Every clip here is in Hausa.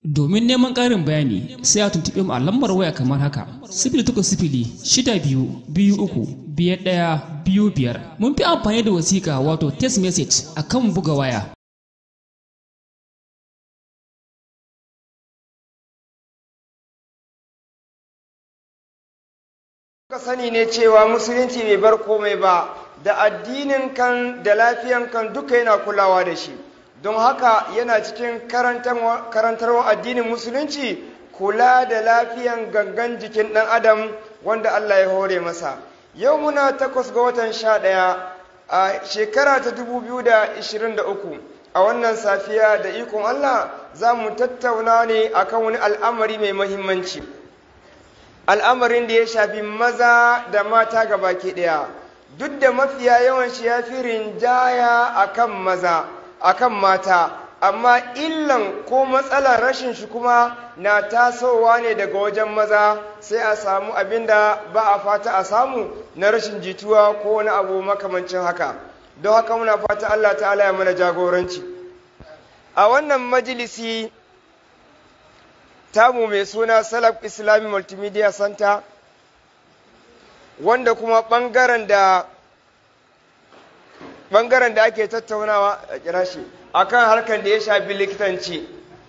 Domin neman ƙarin bayani sai a tuntuɓe mu a lambar waya kamar haka sifili takwas sifili shida biyu biyu uku biyar ɗaya biyu biyar mun fi amfani da wasiƙa wato text message a kan buga waya. Ka sani ne cewa musulunci bai bar komai ba da addinin kan da lafiyan kan duka yana kulawa da shi don haka yana cikin karantarwa addinin musulunci kula da lafiyan gangan jikin ɗan adam wanda Allah ya hore masa yau muna takwas ga watan sha ɗaya a shekara ta dubu biyu da ishirin da uku a wannan safiya da ikon Allah za mu tattauna ne akan wani al'amari mai mahimmanci al'amarin da ya shafi maza da mata ga baki ɗaya duk da mafiya yawan shi ya fi rinjaya akan maza akan mata amma illan ko matsalar rashin shi kuma na tasowa ne daga wajen maza sai a samu abin da ba a fata a samu na rashin jituwa ko wani abu makamancin haka don haka muna fata Allah ta'ala ya mana jagoranci a wannan majalisi tamu mai suna salaf islami multimedia center wanda kuma ɓangaren da ɓangaren da ake tattaunawa a kira shi akan harkar da ya shafi likitanci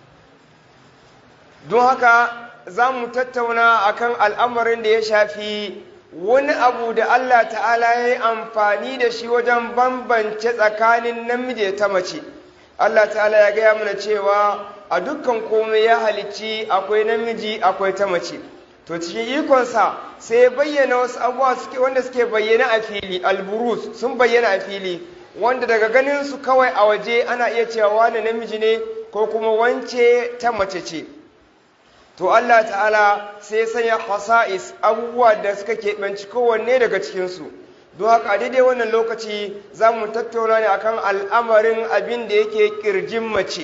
don haka za mu tattauna akan al'amarin da ya shafi wani abu da Allah ta'ala ya yi amfani da shi wajen bambance tsakanin namiji ta mace Allah ta'ala ya gaya mana cewa a dukkan komai ya halicci akwai namiji akwai ta mace to cikin ikonsa sai ya bayyana wasu abubuwa wanda suke bayyana a fili alburus sun bayyana a fili wanda daga ganin su kawai a waje ana iya cewa wani namiji ne ko kuma wance ta mace ce to Allah ta'ala sai sanya hasa'is abubuwa da suka keɓanci kowanne daga cikinsu don haka a daidai wannan lokaci za mu tattauna ne akan al'amarin abin da yake ƙirjin mace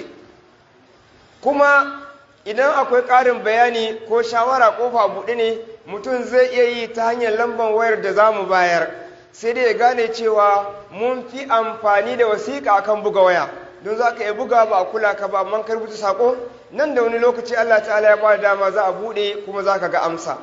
kuma idan akwai ƙarin bayani ko shawara kofa buɗe ne mutum zai iya yi ta hanyar lambar wayar da za mu bayar sai dai ya gane cewa mun fi amfani da wasiƙa akan buga waya don za ka iya buga ba a kula ka ba amma ka rubuta saƙo nan da wani lokaci Allah ta'ala ya bada dama za a buɗe kuma za ka ga amsa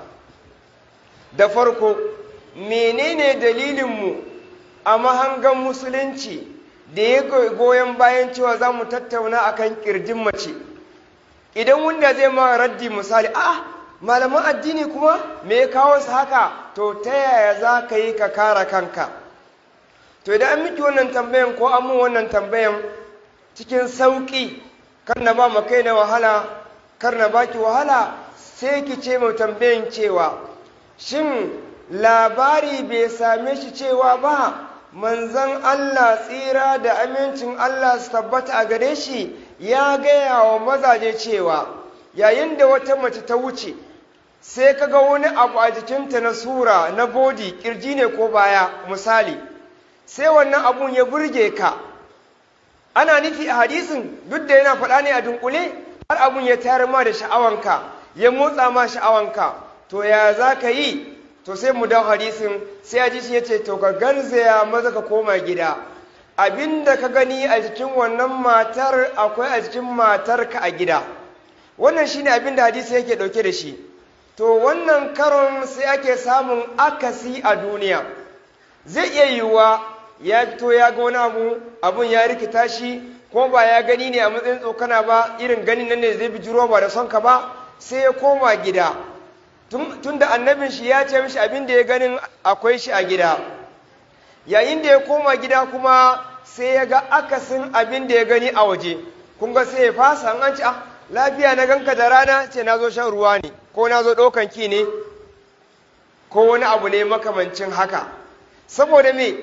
da farko menene dalilinmu a mahangan musulunci da ya goyon bayan cewa za mu tattauna akan ƙirjin mace idan wanda zai ma raddi misali a malaman addini kuma me ya kawo su haka to ta yaya za ka yi ka kara kanka to idan an miki wannan tambayan ko an mun wannan tambayan cikin sauƙi kar na ba kai na wahala kar na baki wahala sai ki ce mai tambayan cewa shin labari bai same shi cewa ba manzan Allah tsira da amincin Allah su tabbata a gare shi ya gaya wa mazaje cewa yayin da wata mace ta wuce sai kaga wani abu a jikinta na sura na bodi kirji ne ko baya misali sai wannan abun ya burge ka ana nufi a hadisin duk da yana faɗa ne a dunkule har abun ya tayar ma da sha'awanka ya motsa ma sha'awanka to ya za ka yi to sai mu dawo hadisin sai a ji ya ce to ka garzaya maza ka koma gida abinda ka gani a jikin wannan matar akwai a jikin matarka a gida wannan shine abinda hadisi yake dauke da shi to wannan karon sai ake samun akasi a duniya zai iya yiwuwa ya fito ya ga wani abu abun ya rikita shi ko ba ya gani ne a matsayin tsokana ba irin ganin nan ne zai bijiro ba da son ka ba sai ya koma gida tun da annabin shi ya ce mishi abin da ya ganin akwai shi a gida yayin da ya koma gida kuma sai ya ga akasin abin da ya gani a waje kun ga sai ya fasa an ci ah lafiya na ganka da rana ce na zo shan ruwa ne ko na zo ɗaukan ki ne ko wani abu ne makamancin haka saboda me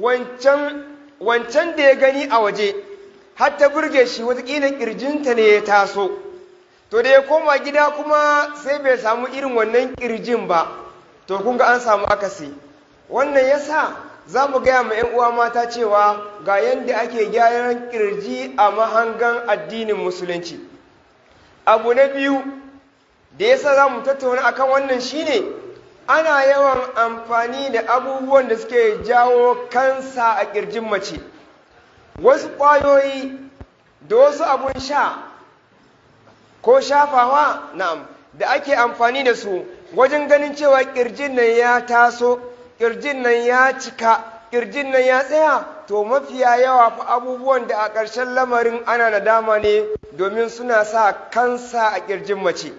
wancan da ya gani a waje har ta burge shi watakila ƙirjinta ne ya taso to da ya koma gida kuma sai bai samu irin wannan ƙirjin ba to kun ga an samu akasi wannan yasa za mu gaya ma 'yan uwa mata cewa ga yadda ake gyaran kirji a mahangan addinin musulunci abu na biyu da yasa za mu tattauna akan wannan shine ana yawan amfani da abubuwan da suke jawo kansa a kirjin mace wasu ƙwayoyi da wasu abun sha ko shafawa na'am da ake amfani da su wajen ganin cewa kirjin nan ya taso kirjin nan ya cika kirjin nan ya tsaya to mafiya yawa fa abubuwan da a ƙarshen lamarin ana nadama ne domin suna sa kansa a kirjin mace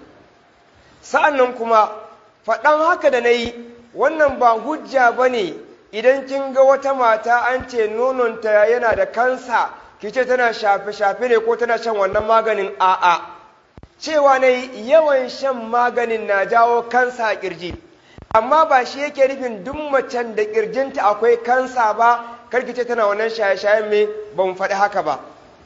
sa'an nan kuma faɗan haka da na yi wannan ba hujja ba ne idan kin ga wata mata an ce nononta yana da kansa ki ce tana shafe-shafe ne ko tana shan wannan maganin a'a cewa na yawan shan maganin na jawo kansa a kirji amma ba shi yake nufin duk macen da kirjinta akwai kansa ba karki ce tana wannan shaye-shayen me ba mu faɗi haka ba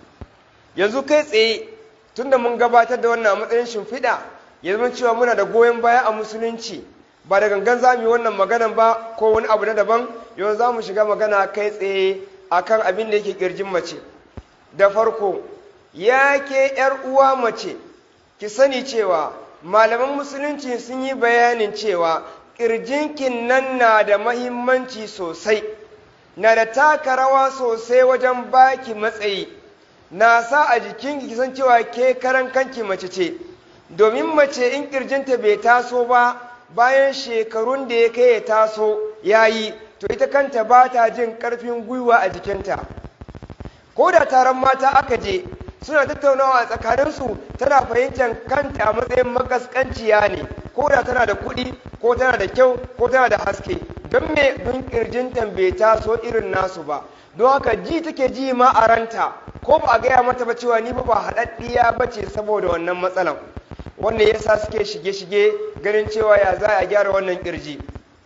yanzu kai tsaye tunda mun gabatar da wannan a matsayin shimfiɗa ya zama cewa muna da goyon baya a musulunci ba da gangan za mu yi wannan maganan ba ko wani abu na daban yau za mu shiga magana kai tsaye akan abin da yake kirjin mace da farko ya ke ‘yar uwa mace ki sani cewa malaman musulunci sun yi bayanin cewa ƙirjinkin nan na da mahimmanci sosai na da taka rawa sosai wajen baki matsayi na sa a jikinki ki san cewa ke karan kanki mace ce domin mace in ƙirjinta bai taso ba bayan shekarun da ya kai ya taso ya yi to ita kanta ba ta jin ƙarfin gwiwa a jikinta ko da taron mata aka je suna tattaunawa a tsakaninsu tana fahimtar kanta a matsayin makaskanciya ne ko da tana da kuɗi ko tana da kyau ko tana da haske don me don kirjinta bai taso irin nasu ba don haka ji take ji ma a ranta ko ba a gaya mata ba cewa ni ba ba haɗaɗɗiya ba ce saboda wannan matsalan wannan yasa suke shige-shige ganin cewa ya za a gyara wannan kirji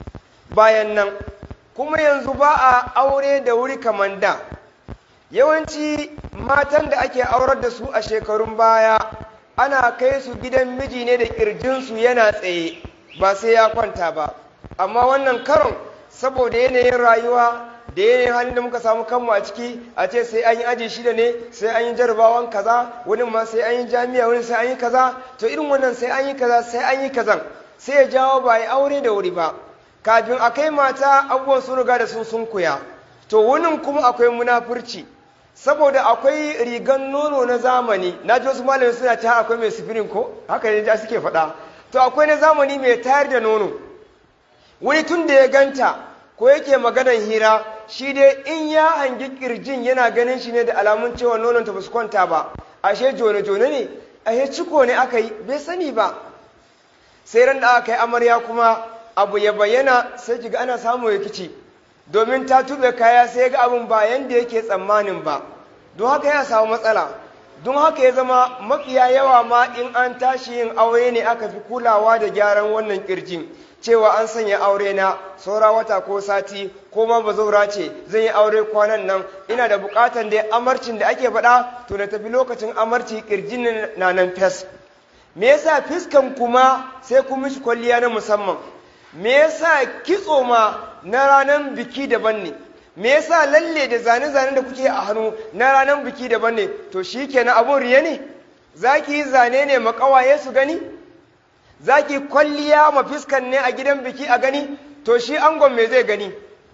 bayan nan kuma yanzu ba a aure da wuri kamar da yawanci matan da ake aurar da su a shekarun baya ana kai su gidan miji ne da ƙirjinsu yana tsaye ba sai ya kwanta ba amma wannan karon saboda yanayin rayuwa da yanayin halin da muka samu kanmu a ciki a ce sai an yi aji shida ne sai an yi jarabawan kaza wani ma sai an yi jami'a wani sai an yi kaza to irin wannan sai an yi kaza sai an yi kazan sai ya jawo ba ya aure da wuri ba kafin a kai mata abubuwan sun riga da sun sunkuya to wunin kuma akwai munafurci saboda akwai rigan nono na zamani na ji wasu malamai suna ta akwai mai sifirin ko haka ne ja suke faɗa to akwai na zamani mai tayar da nono wani tun da ya ganta ko yake maganan hira shi dai in ya hangi kirjin yana ganin shi ne da alamun cewa nonon ta basu kwanta ba ashe jone jone ne ashe ciko ne aka yi bai sani ba sai ran da aka yi amarya kuma abu ya bayyana sai kiga ana samun rikici domin ta tube kaya sai ga abin ba yanda yake tsammanin ba don haka ya samu matsala don haka ya zama mafiya yawa ma in an tashi yin aure ne aka fi kulawa da gyaran wannan kirjin cewa an sanya aure na saura wata ko sati ko ma bazaura ce zan yi aure kwanan nan ina da bukatan da amarcin da ake faɗa to na tafi lokacin amarci kirjin na nan fes me yasa fiskan kuma sai kun mishi kwalliya na musamman me yasa kitso ma na ranar biki daban ne me yasa lalle da zane-zane da kuke a hannu na ranar biki daban ne to shi kenan abun riya ne za ki yi zane ne makawaye su gani za ki kwalliya ma fiskan ne a gidan biki a gani to shi angon me zai gani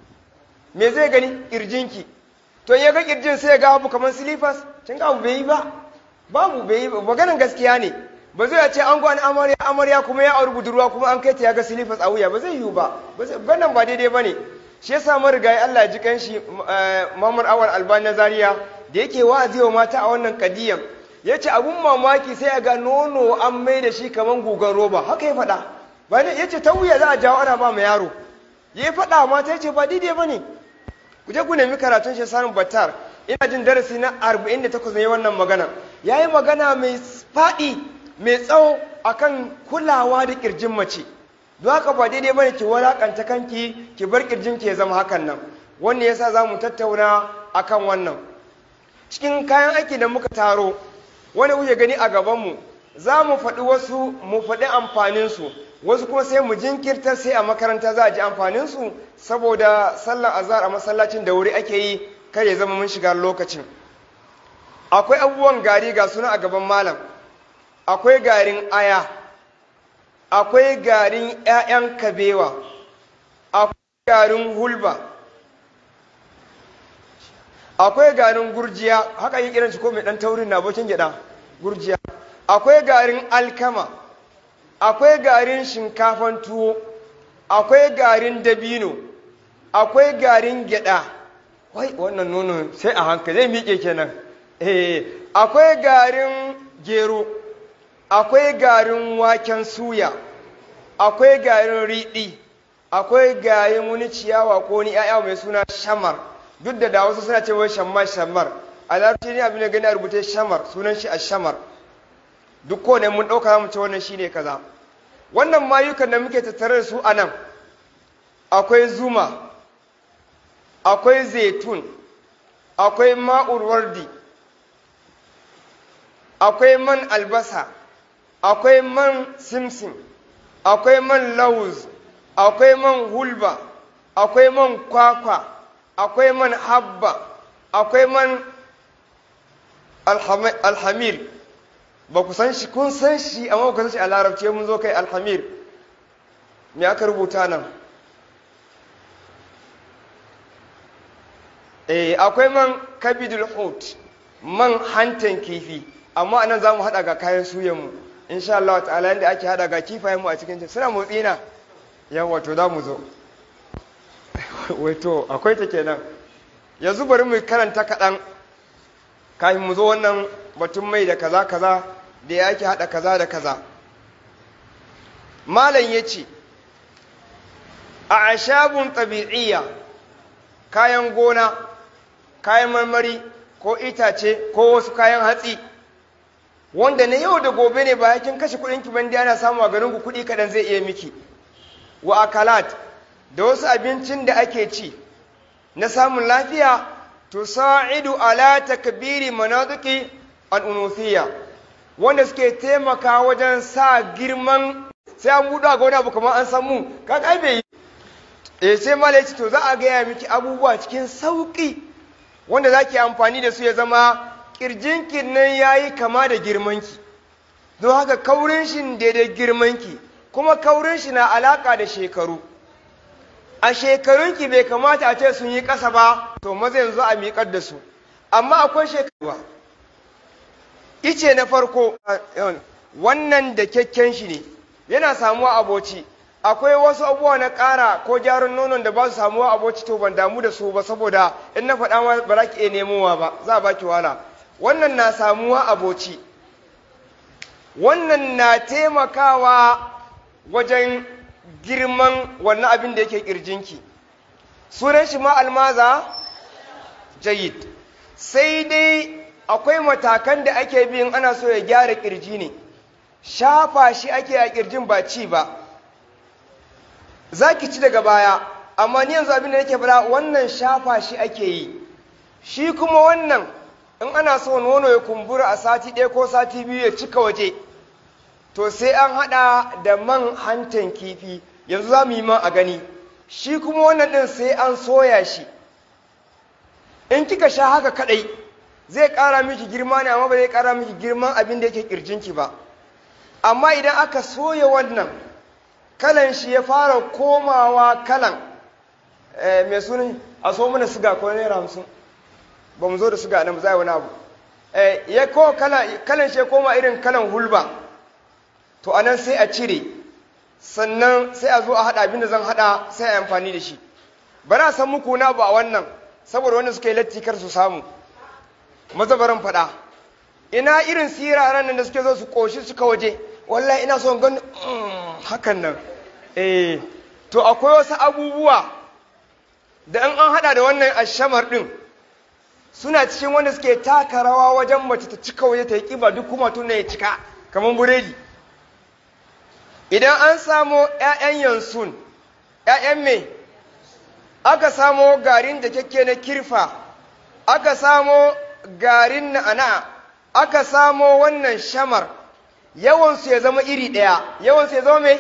me zai gani kirjinki to ya ga kirjin sai ya ga abu kamar silifas kin ga abu bai yi ba babu bai yi ba maganan gaskiya ne ba zai ce an gwani amarya amarya kuma ya auri budurwa kuma an kai ta ya ga silifas a wuya ba zai yiwu ba wannan ba daidai ba ne shi yasa marigayi Allah ji kanshi Muhammad Awal Albani Zaria da yake wa'azi wa mata a wannan kadiyan yace abun mamaki sai a ga nono an mai da shi kaman gugan roba haka ya faɗa ba ne yace ta wuya za a jawo ana ba mu yaro ya faɗa mata yace ba daidai ba ne ku je ku nemi karatun shi sanin battar ina jin darasi na 48 ne wannan magana yayi magana mai faɗi mai tsawo akan kulawa da kirjin mace don haka ba daidai bane ki walakanta kanki ki bar kirjinki ya zama hakan nan wannan yasa za mu tattauna akan wannan cikin kayan aiki da muka taro wani kuke gani a gabanmu za mu faɗi wasu mu faɗi amfaninsu wasu kuma sai mu jinkirta sai a makaranta za a ji amfaninsu saboda sallar azhar a masallacin da wuri ake yi kar ya zama mun shiga lokacin akwai abubuwan gari ga suna a gaban malam akwai garin aya akwai garin 'ya'yan kabewa akwai garin hulba akwai garin gurjiya haka yi kiran shi ko mai dan taurin na abokin gyada gurjiya akwai garin alkama akwai garin shinkafan tuwo akwai garin dabino akwai garin gyada wai wannan nono sai a hankali zai miƙe kenan eh akwai garin gero akwai garin waken suya akwai garin riɗi akwai garin wani ciyawa ko ni ‘ya'ya mai suna shamar duk da da wasu suna ce wai shamma shamar a larabci ne abin da gani a rubuce shamar sunan shi a shamar duk ko ne mun ɗauka mu ce wannan shi ne kaza wannan mayukan da muke tattare da su a nan akwai zuma akwai zaitun akwai ma'ur wardi akwai man albasa akwai man simsim akwai man lauz akwai man hulba akwai man kwakwa akwai man habba akwai man alhamir ba ku san shi kun san shi amma ku san shi a larabci mun zo kai alhamir me aka rubuta nan eh akwai man kabidul hut man hantan kifi amma anan za mu haɗa ga kayan suyanmu insha Allah ta'ala yadda ake haɗa ga kifayen mu a cikin suna motsi na yawa to za mu zo wato akwai ta kenan yanzu bari mu karanta kaɗan kafin mu zo wannan batun mai da kaza kaza da ya ake haɗa kaza da kaza malam ya ce a ashabun ɗabi'iyya kayan gona kayan marmari ko itace ko wasu kayan hatsi wanda na yau da gobe ne ba yakin kashe kudin ki bandi ana samu a garin ku kudi kadan zai iya miki wa akalat da wasu abincin da ake ci na samun lafiya to sa'idu ala takbiri manatiki al-unuthiyya wanda suke taimaka wajen sa girman sai an buɗe ga wani abu kamar an san mu kaga ai bai eh sai malai to za a gaya miki abubuwa cikin sauki wanda zaki amfani da su ya zama ƙirjinki nan ya yi kama da girmanki don haka kaurin shi daidai girmanki kuma kaurin shi na alaƙa da shekaru a shekarunki bai kamata a ce sun yi ƙasa ba to maza yanzu a miƙar da su amma akwai shekaruwa ice na farko wannan da kyakken shi ne yana samuwa aboci akwai wasu abubuwa na ƙara ko gyaran nonon da ba su samuwa aboci to ban damu da su ba saboda in na faɗa ma ba za ki iya nemowa ba za a baki wala wannan na samuwa aboci wannan na taimakawa wajen girman wannan abin da yake ƙirjinki sunan shi ma almaza jayid sai dai akwai matakan da ake bin ana so ya gyara ƙirji ne shafa shi ake a ƙirjin ba ci ba za ki ci daga baya amma ni yanzu abin da nake fara wannan shafa shi ake yi shi kuma wannan in ana so nono ya kumbura a sati ɗaya ko sati biyu ya cika waje to sai an haɗa da man hantan kifi yanzu za mu yi man a gani shi kuma wannan ɗin sai an soya shi in kika sha haka kaɗai zai ƙara miki girma ne amma ba zai ƙara miki girman abin da yake ƙirjinki ba amma idan aka soya wannan kalan shi ya fara komawa kalan mai sunan a so mana siga ko naira hamsin ba mu zo da siga nan za wani abu ya ko kalan shi ya koma irin kalan hulba to anan sai a cire sannan sai a zo a haɗa abin da zan haɗa sai a amfani da shi ba na san muku na ba a wannan saboda wanda suka yi latti kar su samu mazabaran faɗa ina irin siraran nan da suke zo su ƙoshi suka waje wallahi ina son gan hakan nan eh to akwai wasu abubuwa da in an hada da wannan ashamar din suna cikin wanda suke taka rawa wajen mace ta cika waje ta yi kiba duk kuma tun ya cika kamar buredi idan an samo 'ya'yan yansun 'ya'yan me aka samo garin da kyakke na kirfa aka samo garin na'ana aka samo wannan shamar yawansu ya zama iri ɗaya yawansu ya zama mai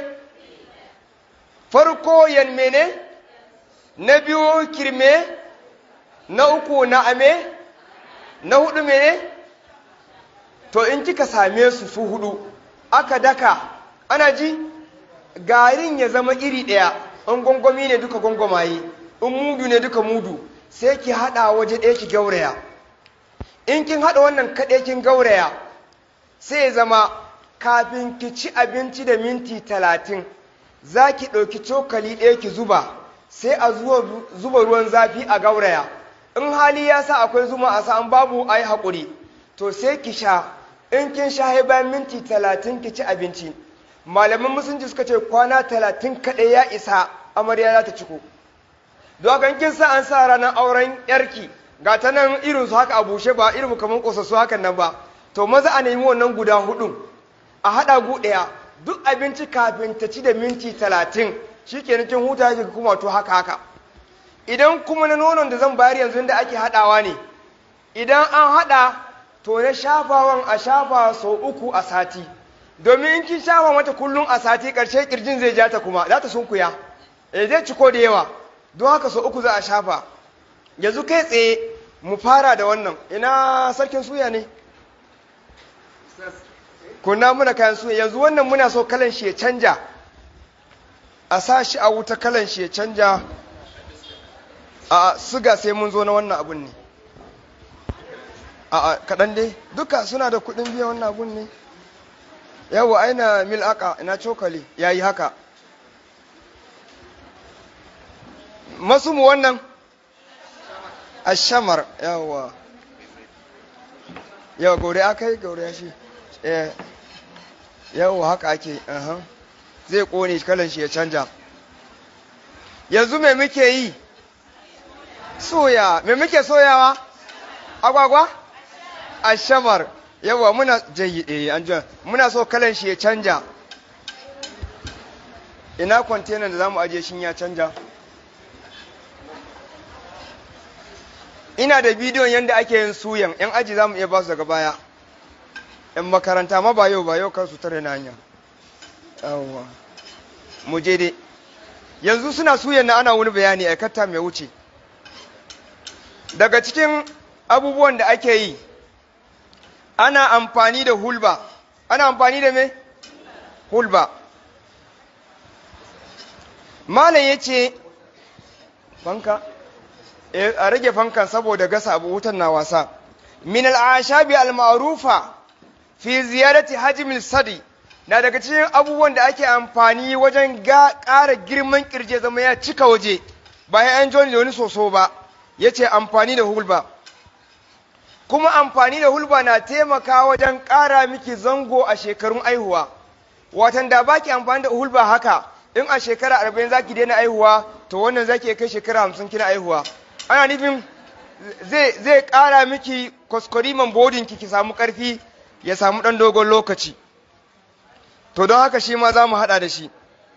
farko yan mene na biyu kirme na uku na ame na hudu mene to in kika same su su hudu aka daka ana ji garin ya zama iri ɗaya in gwangwami ne duka gwangwamaye in mudu ne duka mudu sai ki haɗa waje ɗaya ki gauraya in kin haɗa wannan kaɗai kin gauraya sai ya zama kafin ki ci abinci da minti talatin za ki ɗauki cokali ɗaya ki zuba sai a zuba ruwan zafi a gauraya in hali ya sa akwai zuma a sa'an babu a yi haƙuri to sai ki sha in kin sha bayan minti talatin ki ci abinci malaman musulunci suka ce kwana talatin kaɗai ya isa amarya za ta ciko don kin sa an sa ranar auren yarki ga ta nan irin su haka a bushe ba irin kamar ƙosassu hakan nan ba to maza a nemi wannan guda hudun a haɗa gu ɗaya duk abinci kafin ta ci da minti talatin shi ke kin huta shi kuma to haka haka idan kuma na nonon da zan bayar yanzu da ake haɗawa ne idan an haɗa to na shafawan a shafa sau uku a sati domin in kin shafa mata kullum a sati ƙarshe ƙirjin zai ja ta kuma za ta sunkuya eh zai ciko da yawa don haka sau uku za a shafa yanzu kai tsaye mu fara da wannan ina sarkin suya ne kunna muna kayan suya yanzu wannan muna so kalan shi ya canja a sa shi a wuta kalan shi ya canja a suga sai mun zo na wannan abun ne a kaɗan dai duka suna da kuɗin biyan wannan abun ne yawa aina mil aka ina cokali ya yi haka masu mu wannan ashamar yawa yawa gaure aka yi gaure shi yawa haka ake zai kone kalan shi ya canja yanzu me muke yi soya me muke soyawa agwagwa ashamar yawa muna jayi an muna so kalan shi ya canja ina kwantenan da za mu ajiye shi ya canja ina da bidiyon yadda ake yin suyan yan aji za mu iya ba su daga baya yan makaranta ma ba yau ba yau kan su tare na hanya yawwa mu je dai yanzu suna suyan na ana wani bayani aikata mai wuce daga cikin abubuwan da ake yi ana amfani da hulba ana amfani da me hulba malam ya ce fanka a rage fankan saboda gasa abu wutan na wasa min al'ashabi al-ma'rufa fi ziyarati hajmil sadi na daga cikin abubuwan da ake amfani wajen ƙara girman kirje zama ya cika waje bayan an joni da wani soso ba yace amfani da hulba kuma amfani da hulba na taimaka wajen ƙara miki zango a shekarun aihuwa watan da baki amfani da hulba haka in a shekara arba'in zaki daina aihuwa to wannan zaki kai shekara hamsin kina aihuwa ana nufin zai ƙara miki kwaskwariman bodinki ki samu ƙarfi ya samu ɗan dogon lokaci to don haka shi ma za mu haɗa da shi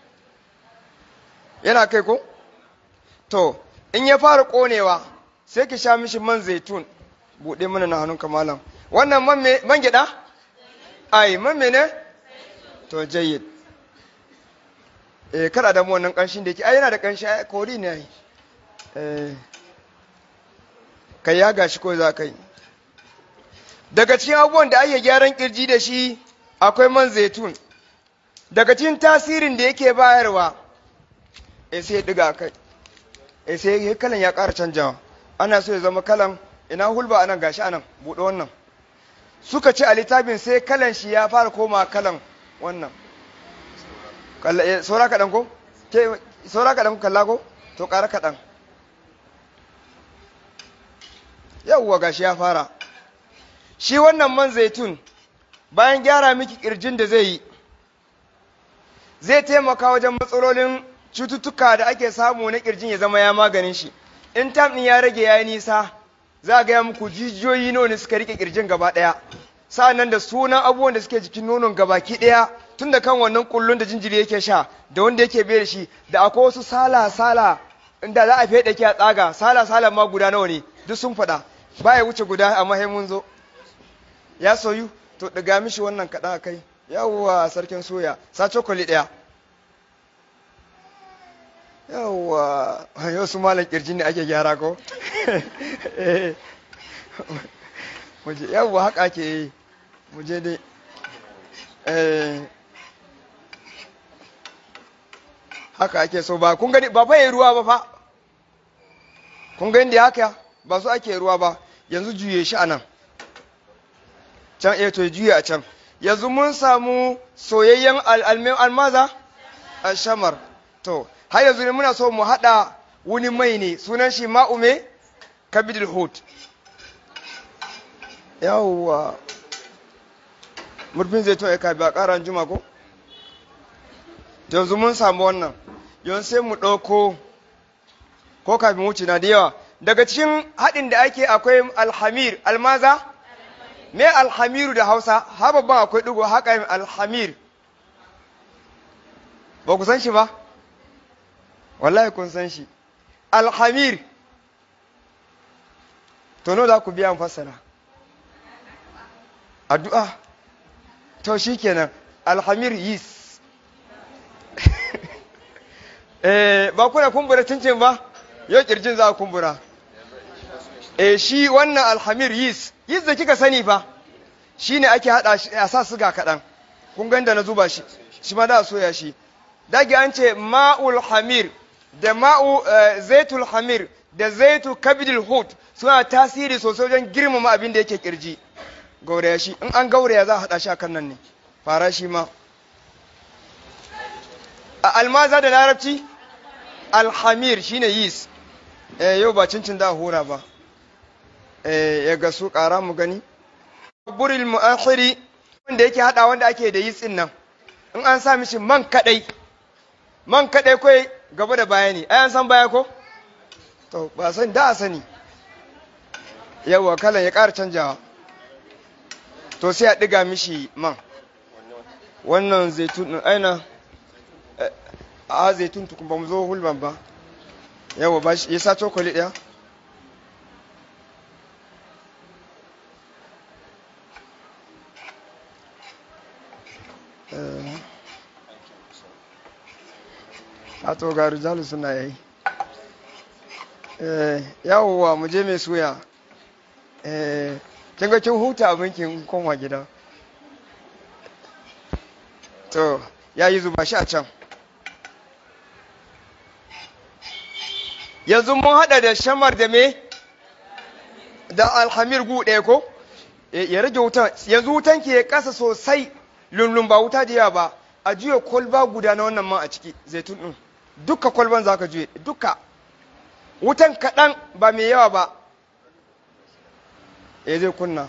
yana kai ko to in ya fara ƙonewa sai ki sha mishi man zaitun buɗe mana na hannunka malam wannan man gyaɗa ai man mene to jayyid eh kada da mu wannan ƙanshin da yake ai yana da ƙanshi ai kori ne ai eh kai ya gashi ko za ka yi daga cikin abubuwan da ake gyaran kirji da shi akwai man zaitun daga cikin tasirin da yake bayarwa eh sai ya diga kai eh sai kalan ya ƙara canjawa ana so ya zama kalan ina hulba anan gashi anan buɗe wannan suka ce a littafin sai kalan shi ya fara koma kalan wannan saura kaɗan ko saura kaɗan kalla ko to ƙara kaɗan yawwa gashi ya fara shi wannan man zaitun bayan gyara miki kirjin da zai yi zai taimaka wajen matsalolin cututtuka da ake samu na kirjin ya zama ya maganin shi in tam ɗin ya rage ya yi nisa za a gaya muku jijiyoyi nawa ne suka rike kirjin gaba ɗaya sa'annan da sunan abubuwan da suke jikin nonon gabaki ɗaya tun da kan wannan kullun da jinjiri yake sha da wanda yake bai da shi da akwai wasu sala sala inda za a feɗe ki a tsaga sala sala ma guda nawa ne duk sun faɗa baya wuce guda amma sai mun zo ya soyu to daga mishi wannan kaɗan a kai yawwa sarkin soya sa cokali ɗaya yawwa yau su malam kirji ne ake gyara ko yawwa haka ake yi muje dai haka ake so ba kun gani ba fa yi ruwa ba fa kun gani da haka ba su ake ruwa ba yanzu juye shi a nan can eh to juye a can yanzu mun samu soyayyen almaza alshamar to har yanzu ne muna so mu haɗa wani mai ne sunan shi ma'ume kabidul hut yawwa murfin zai to ya kabi a ƙaran juma ko yanzu mun samu wannan yanzu sai mu ɗauko ko kafin wuce na da yawa daga cikin haɗin da ake akwai alhamir almaza me alhamiru da hausa ha babban akwai ɗigo haka alhamir ba ku san shi ba wallahi kun san shi alhamir to no za ku biya fassara addu'a to shi kenan alhamir yis eh ba kuna kumbura cincin ba yau kirjin za a kumbura eh shi wannan alhamir yis yis da kika sani fa shi ne ake hada a sa siga kaɗan kun ganda na zuba shi shi ma da a soya shi dagi an ce ma'ul hamir da ma'u zaitul hamir da zaitu kabidul hut suna tasiri sosai wajen girmama abin da yake kirji gauraya shi in an gauraya za a hada shi a kan nan ne fara shi ma a almaza da larabci alhamir shine yis eh yau ba cincin da hura ba eh ya ga su kara mu gani buril mu'akhiri wanda yake hada wanda ake da yis din nan in an sa mishi man kadai man kadai kai gaba da baya ne ai an san baya ko to ba san da a sani yawa kalan ya ƙara canjawa to sai a ɗiga mishi man wannan zaitun ɗin aina a zaitun tukun ba mu zo hulban ba yawa ba shi ya sa cokali ɗaya a to ga rijalu suna yayi yawwa mu je mai suya kin ga kin huta abinkin koma gida to ya yi zuba shi a can yanzu mun hada da shamar da me da alhamir gu ɗaya ko ya rage wutan yanzu wutan ke kasa sosai lullun ba wuta da yawa ba a juya kwalba guda na wannan man a ciki zaitun ɗin duka kwalban za ka juye duka wutan kaɗan ba mai yawa ba ya zai kunna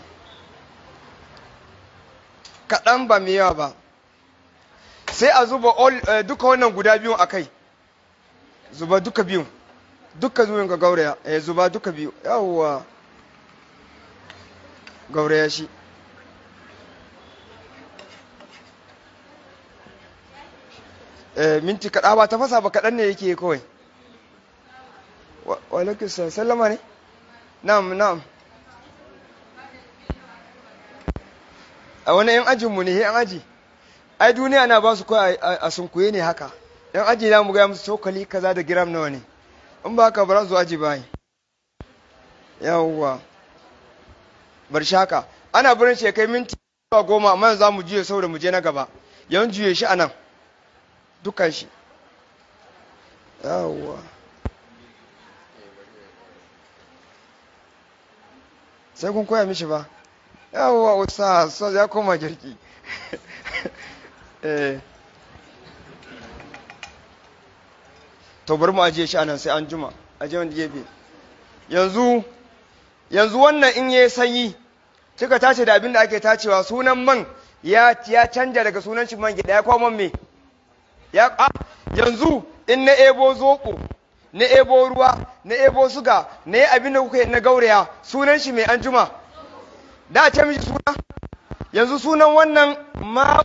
kaɗan ba mai yawa ba sai a zuba duka wannan guda biyun a kai zuba duka biyun duka zuwan ga gauraya ya zuba duka biyu yawwa gauraya shi minti kaɗa ba ta fasa ba kaɗan ne yake kawai walaikisa sallama ne na'am na'am a wani yan ajinmu ne yan aji ai duniya na ba su kawai a sunkuye ne haka yan aji na mu gaya musu cokali kaza da giram nawa ne in ba haka ba za su aji bayi yawwa bar shi haka ana barin shi kai minti zuwa goma amma za mu juye saboda mu je na gaba yan juye shi anan dukkan shi yawwa sai kun koya mishi ba yawwa wata so ya koma girki to bari mu ajiye shi anan sai an juma ajiye wanda gefe yanzu yanzu wannan in yayi sanyi kika tace da abin da ake tacewa sunan man ya ya canja daga sunan shi man gida ya kawo man me ya a yanzu in na ebo zoko na ebo ruwa na ebo suga na yi abin da kuka na gauraya sunan shi mai anjuma da ce mishi suna yanzu sunan wannan ma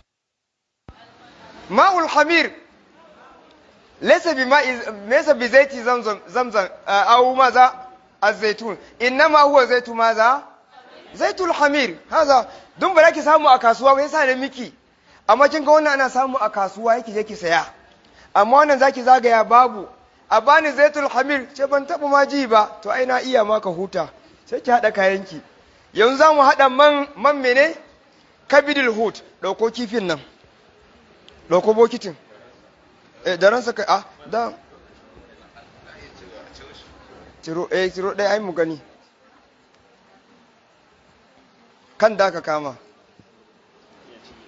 ma'ul hamir laysa bi ma'i laysa bi zaiti zamzam zamzam aw maza az-zaitun innama huwa zaitu maza zaitul hamir haza dun ba ki samu a kasuwa ba yasa ne miki amma kin ga wannan ana samu a kasuwa yake je ki saya amma wannan zaki zagaya babu a bani zaitul hamir ce ban taba ma ji ba to ai na iya maka huta sai ki hada kayanki yanzu za mu hada man man mene kabidul hut dauko kifin nan dauko bokitin eh da ransa kai ah da tiro eh tiro dai ai mu gani kan da ka kama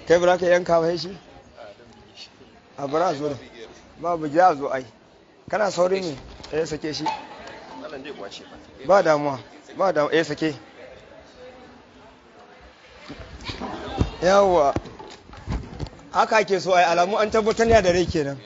kai ba za ka yanka ba shi a bara zo da babu gida zo ai kana saurin ne eh sake shi ba damuwa ba damuwa eh sake yawwa haka ake so ai alamu an tabbatar ya da rai kenan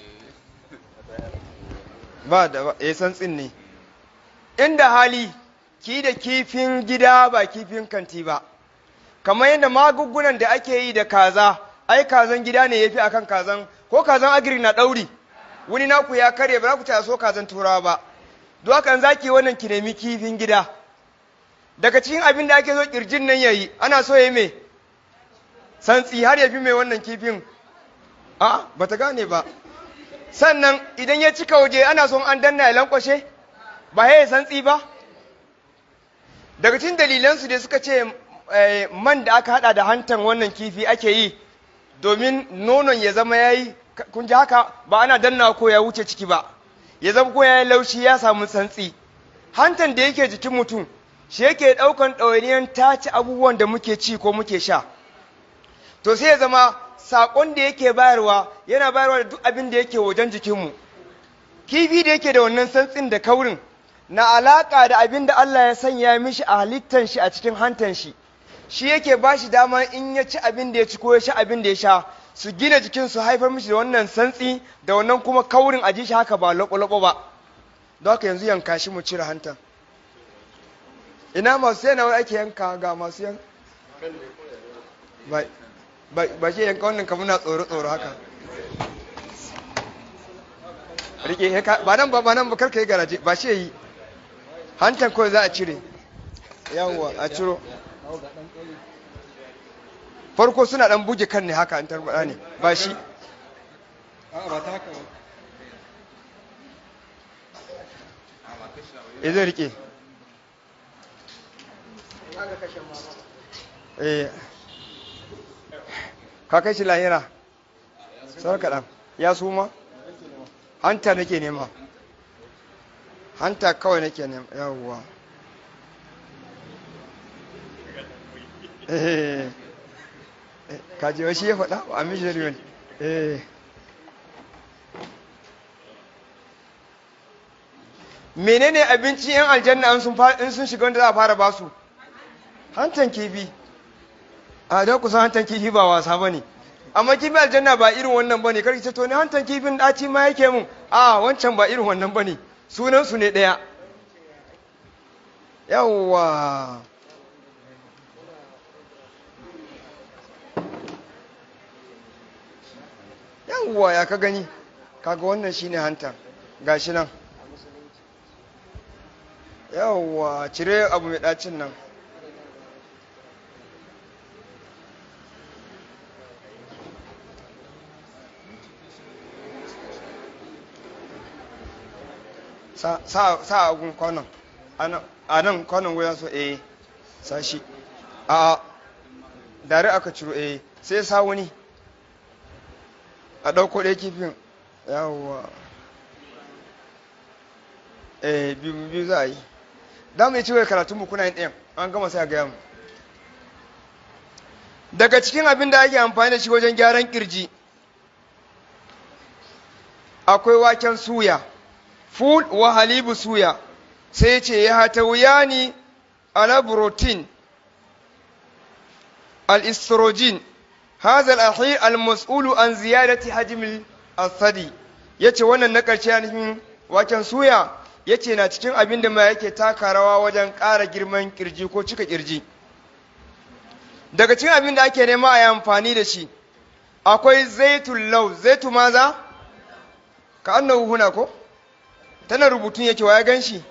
ba da eh santsin ne inda hali ki da kifin gida ba kifin kanti ba kamar yadda magungunan da ake yi da kaza ai kazan gida ne yafi akan kazan ko kazan agri na ɗauri wani naku ya karye ba za ku ta so kazan turawa ba don haka za ki wannan ki nemi kifin gida daga cikin abin da ake so kirjin nan yayi ana so ya me santsi har ya fi mai wannan kifin a ba ta gane ba sannan idan ya cika waje ana son an danna ya lankwashe ba ya santsi ba daga cikin dalilansu da suka ce man da aka hada da hantan wannan kifi ake yi domin nonon ya zama ya yi kun ji haka ba ana danna ko ya wuce ciki ba ya zama ko ya yi laushi ya samu santsi hantan da yake jikin mutum shi yake ɗaukan ɗawainiyar tace abubuwan da muke ci ko muke sha to sai ya zama saƙon da yake bayarwa yana bayarwa da duk abin da yake wajen jikinmu kifi da yake da wannan santsin da kaurin na alaƙa da abin da Allah ya sanya mishi a halittan shi a cikin hantan shi shi yake ba shi dama in ya ci abin da ya ci ko ya sha abin da ya sha su gina jikin su haifar mishi da wannan santsi da wannan kuma kaurin a ji shi haka ba loɓo ba don haka yanzu yanka shi mu cire hantan ina masu yana ake yanka ga masu yan ba shi yanka wannan kamar na tsoro tsoro haka rike ba nan ba ba nan ba karka yi garaje ba shi yi hantan kawai za a cire yawwa a ciro farko suna dan buge kan ne haka an tarbada ne ba shi e zai rike eh ka kai shi lahira sau kaɗan ya suma hanta nake nema hanta kawai nake nema yawwa kaji wa shi ya faɗa a mishirin eh menene abinci yan aljanna in sun shiga wanda za a fara basu hantan kifi a don kusan hantan kifi ba wasa ba ne amma kifi aljanna ba irin wannan ba ne karki ce to ne hantan kifin ɗaci ma yake mun a wancan ba irin wannan ba ne sunansu ne ɗaya yawwa yawwa ya ka gani kaga wannan shine hantan gashi nan yawwa cire abu mai ɗacin nan sa agun kwanon a nan kwanon goyon so eh sashi a dare aka ciro eh sai sa wani a ɗauko ɗaya kifin yawwa eh biyu biyu za a yi da mu yi cewa karatun mu kuna yin ɗayan an gama sai a gaya mu daga cikin abin da ake amfani da shi wajen gyaran kirji akwai waken suya ful wa halibu suya sai ce ya hata wuyani ala protein al-estrogen هذا الأخير المسؤول عن زيادة حجم الثدي yace wannan na ƙarshe nufin waken suya yace na cikin abin da ma yake taka rawa wajen ƙara girman kirji ko cika kirji daga cikin abin da ake nema a yi amfani da shi akwai zaitun lau zaitu maza ka annahu huna ko tana rubutun yake wa ya gan shi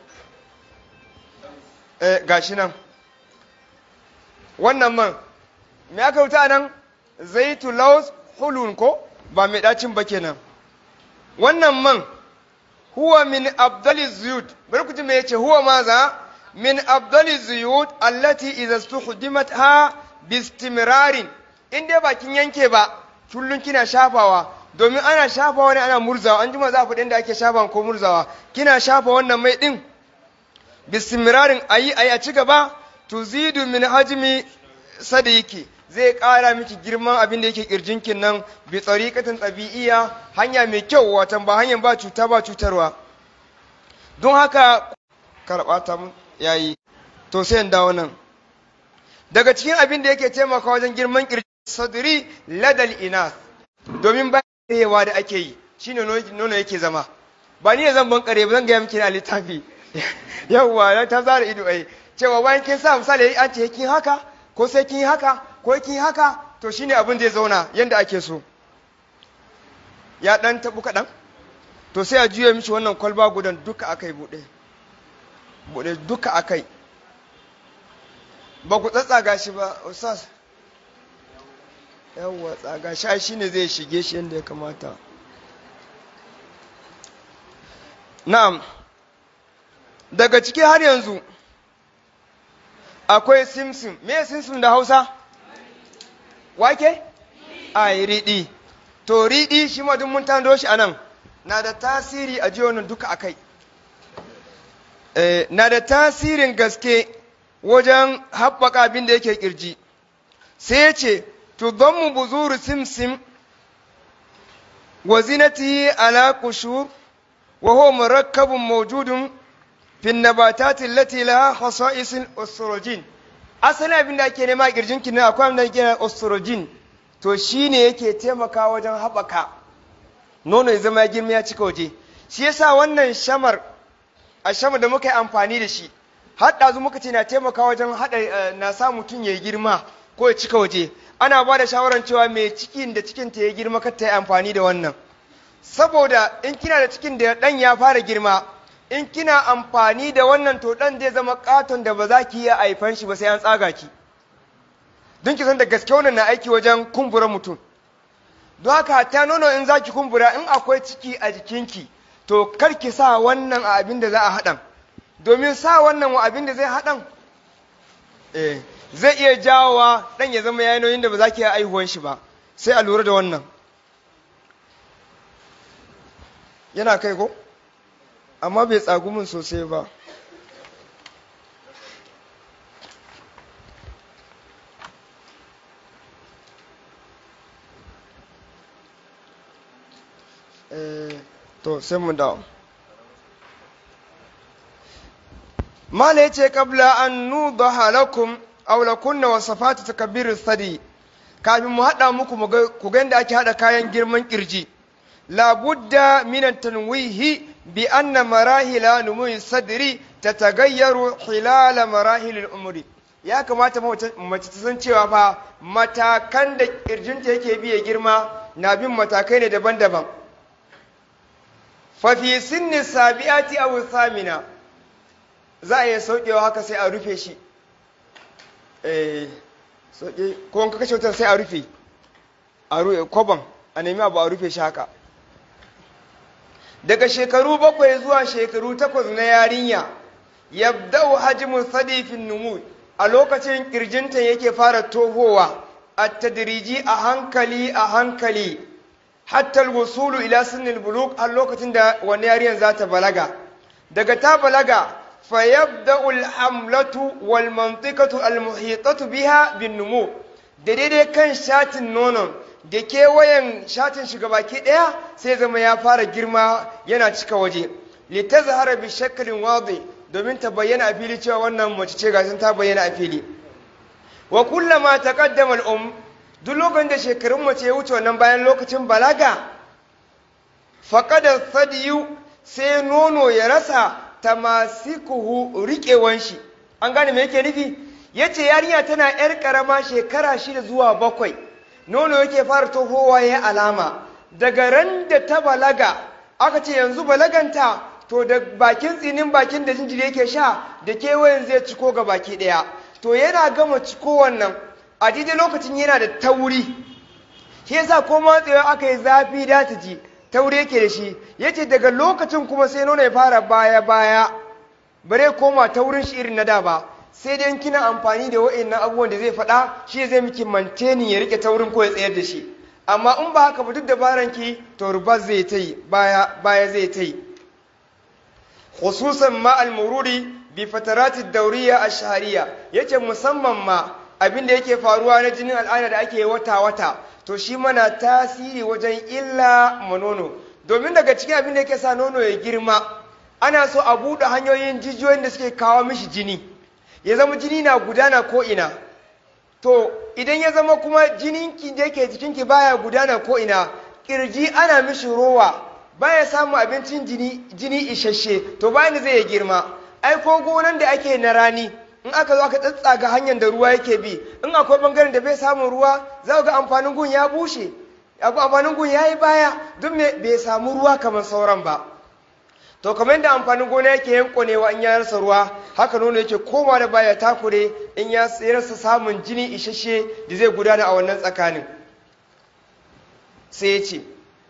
eh gashi nan wannan man me aka wuta nan zaitu laus hulun ko ba mai ɗacin ba kenan wannan man huwa min abdali zuyut bari ku ji me yace huwa maza min abdali zuyut allati idza stuhdimat ha bistimrarin in dai bakin yanke ba kullun kina shafawa domin ana shafawa ne ana murzawa an jima za ku da ake shafa ko murzawa kina shafa wannan mai din bistimrarin ayi ayi a ci gaba tuzidu min hajmi sadiki zai ƙara miki girman abin da yake ƙirjinkin nan bi tsariƙatin ɗabi'iya hanya mai kyau watan ba hanyar ba cuta ba cutarwa don haka karɓa ta yayi to sai in dawo nan daga cikin abin da yake taimaka wajen girman ƙirjin sadri ladal inas domin bayan da ake yi shine nono yake zama ba ni ne zan bankare ba zan gaya miki na littafi yawwa ta zara ido ai cewa bayan kin sa misali an ce kin haka ko sai kin haka ko kin haka to shine abin zai zauna yanda ake so ya dan tabu kaɗan to sai a juya mishi wannan kwalba gudan duka akai buɗe buɗe duka akai ba ku tsatsaga shi ba ustaz yawwa tsaga shi shine zai shige shi yadda ya kamata na'am daga ciki har yanzu akwai simsim me simsim da hausa wake a riɗi to riɗi shi ma duk mun tando shi a nan na da tasiri a jiyonin duka a kai na da tasirin gaske wajen haɓaka abin da yake ƙirji sai ce tudammu buzuru simsim wa zinatihi ala qushur wa huwa murakkabun mawjudun fi nabatati allati laha khasa'is al-ostrogin asalin abin da ake nema a kirjin ki akwai abin da ake ostrogin to shine yake taimaka wajen haɓaka nono ya zama girma ya cika waje shi yasa wannan shamar a shamar da muka yi amfani da shi har ɗazu muka ce na taimaka wajen haɗa na sa mutum ya girma ko ya cika waje ana ba da shawarar cewa mai cikin da cikin ta ya girma kar ta yi amfani da wannan saboda in kina da cikin da ɗan ya fara girma in kina amfani da wannan to ɗan zai zama katon da ba za ki iya haifan shi ba sai an tsaga ki don ki san da gaske wannan na aiki wajen kumbura mutum don haka ta nono in za ki kumbura in akwai ciki a jikinki to kar ki sa wannan a abin da za a haɗan domin sa wannan wa abin da zai haɗan eh zai iya jawowa ɗan ya zama yanoyin da ba za ki iya aihuwan shi ba sai a lura da wannan yana kai ko amma bai tsagu min sosai ba to sai mu dawo mala yace kabla an nudaha lakum aw lakunna wasafatu takbir sadi kafin mu hada muku ku ga inda ake hada kayan girman kirji labudda min tanwihi bi anna marahila numuyi sadri tatagayyaru hilala marahilil umri ya kamata mace ta san cewa fa matakan da kirjinta yake biye girma na bin matakai ne daban-daban fa fi sinni sabi'ati aw thamina za a iya saukewa haka sai a rufe shi eh sauke ko in ka kashe wutar sai a rufe a rufe kwaban a nemi abu a rufe shi haka daga shekaru bakwai zuwa shekaru takwas na yarinya yabda'u hajmu sadifin numu a lokacin kirjinta yake fara tohowa a tadriji a hankali a hankali hatta alwusulu ila sinnil buluk har lokacin da wani yarinyar za ta balaga daga ta balaga fa yabda'u alhamlatu wal mantiqatu almuhitatu biha bin numu da daidai kan shatin nonon da kewayen shatin baki ɗaya sai zama ya fara girma yana cika waje litazhara bi shaklin wadi domin ta bayyana a fili cewa wannan mace ce ga ta bayyana a fili wa kullama taqaddama al-um duk lokacin da shekarun mace ya wuce wannan bayan lokacin balaga faqada sadiyu sai nono ya rasa tamasikuhu riƙewan shi an gane me yake nufi yace yarinya tana yar karama shekara shida zuwa bakwai nono yake fara tohowa ya alama daga ran da ta balaga aka ce yanzu balaganta to da bakin tsinin bakin da jinjiri yake sha da kewayen zai ciko ga baki ɗaya to yana gama ciko wannan a daidai lokacin yana da tauri shi yasa ko matsewa aka yi zafi da ta ji tauri yake da shi yace daga lokacin kuma sai nono ya fara baya baya bare koma taurin shi irin na da ba sai dai kina amfani da wa'annan abubuwan da zai faɗa shi zai miki manteni ya rike taurin ko ya tsayar da shi amma in ba haka ba duk dabaran ki to ruba zai ta yi baya baya zai ta yi khususan ma al-mururi bi fatarati dauriya ash-shahriya yace musamman ma abin da yake faruwa na jinin al'ada da ake wata-wata to shi mana tasiri wajen illa ma nono domin daga cikin abin da yake sa nono ya girma ana so a buɗe hanyoyin jijiyoyin da suke kawo mishi jini ya zama jini na gudana ko ina to idan ya zama kuma jininki da yake jikinki baya gudana ko ina kirji ana mishi rowa baya samun abincin jini jini isasshe to bayan da zai ya girma ai ko gonan da ake na rani in aka zo aka tsatsaga hanyar da ruwa yake bi in akwai bangaren da bai samun ruwa za ga amfanin gun ya bushe amfanin gun ya yi baya duk bai samu ruwa kamar sauran ba to kamar yadda amfanin gona yake yankonewa in ya rasa ruwa haka nono yake koma da baya takure in ya rasa samun jini isasshe da zai gudana a wannan tsakanin sai ya ce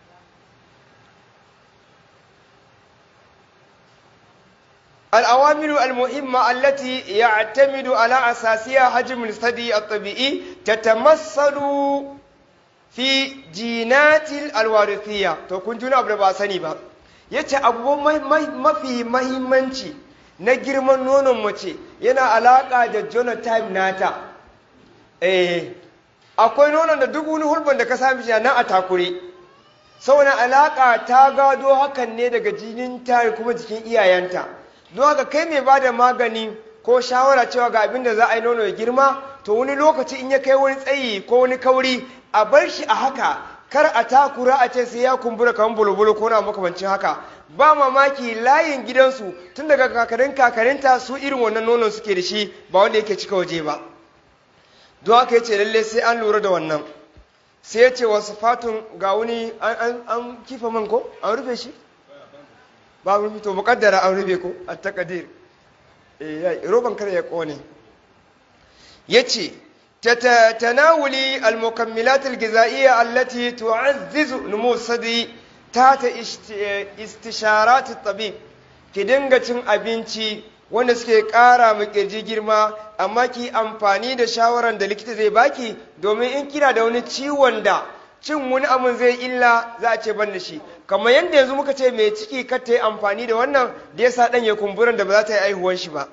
الأوامر المهمة التي يعتمد على أساسها حجم الثدي الطبيعي تتمثل في جينات الوارثية to kun juna abu da ba sani ba yace abubuwan mafi mahimmanci na girman nonon mace yana alaka da genotype nata eh akwai nonon da duk wani hulban da ka sami shi nan a takure saboda alaka ta gado hakan ne daga jinin ta kuma jikin iyayenta don haka kai mai ba da magani ko shawara cewa ga abin da za a yi nono ya girma to wani lokaci in ya kai wani tsayi ko wani kauri a bar shi a haka kar a takura a ce sai ya kumbura kamar bulbulu ko na makamancin haka ba mamaki layin gidansu tun daga kakarin kakarinta su irin wannan nonon suke da shi ba wanda yake cika waje ba don haka ya ce lalle sai an lura da wannan sai ya ce wasu fatun ga wani an kifa man ko an rufe shi ba rufe to mukaddara an rufe ko a takadir roban kare ya kone ya ce تناولي المكملات الغذائية التي تعزز نمو الثدي تحت استشارات الطبيب ki dinga cin abinci wanda suke ƙara ma ƙirji girma amma ki amfani da shawaran da likita zai baki domin in kina da wani ciwon da cin wani abun zai illa za a ce ban da shi kamar yadda yanzu muka ce mai ciki kar ta yi amfani da wannan da ya sa ɗan ya kumburan da ba za ta yi aihuwan shi ba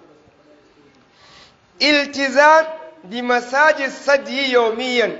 iltizam bi masajid sadi yaumiyan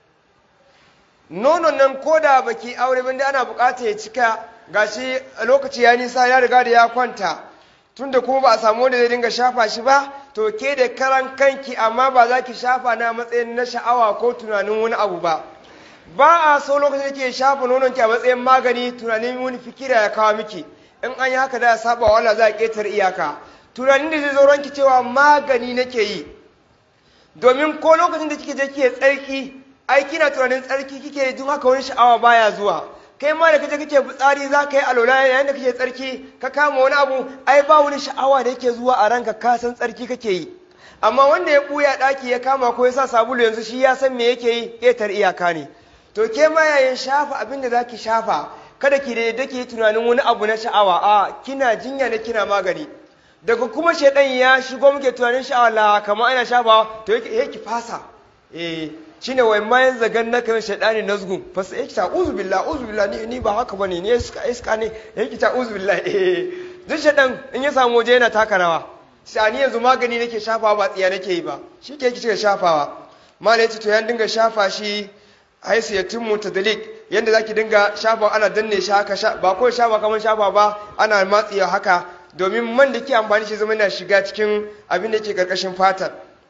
nonon nan koda baki aure ban da ana bukata ya cika gashi lokaci ya nisa ya riga da ya kwanta tunda kuma ba a samu wanda zai dinga shafa shi ba to ke da karan kanki amma ba za ki shafa na matsayin na sha'awa ko tunanin wani abu ba ba a so lokacin da ke shafa nonon ki a matsayin magani tunanin wani fikira ya kawo miki in an yi haka da ya saba wa Allah za a ƙetare iyaka tunanin da zai zo ranki cewa magani nake yi domin ko lokacin da kike je kike tsarki ai kina tunanin tsarki kike duk haka wani sha'awa baya zuwa kai ma da kaje kake fitsari za ka yi alola yayin da kake tsarki ka kama wani abu ai ba wani sha'awa da yake zuwa a ranka ka san tsarki kake yi amma wanda ya buya daki ya kama ko ya sa sabulu yanzu shi ya san me yake yi ƙetar iyaka ne to ke ma yayin shafa abin da zaki shafa kada ki da yadda ki tunanin wani abu na sha'awa a kina jinya ne kina magani daga kuma shaidan ya shigo muke tunanin sha'awa la kamar ana shafawa to yake ki fasa eh shine wai ma yanzu gan na kan shaidani nazgun fasa yake ta uzu billah uzu billah ni ni ba haka bane ni iska iska ne yake ta uzu billah eh duk shaidan in ya samu waje yana taka rawa sai ni yanzu magani nake shafawa ba tsiya nake yi ba shi ke kike shafawa malai ce to yan dinga shafa shi haisiyatin mutadalik yanda zaki dinga shafa ana danne shi haka ba ko shafa kamar shafa ba ana matsiya haka domin man da ke amfani shi zama na shiga cikin abin da ke karkashin fatar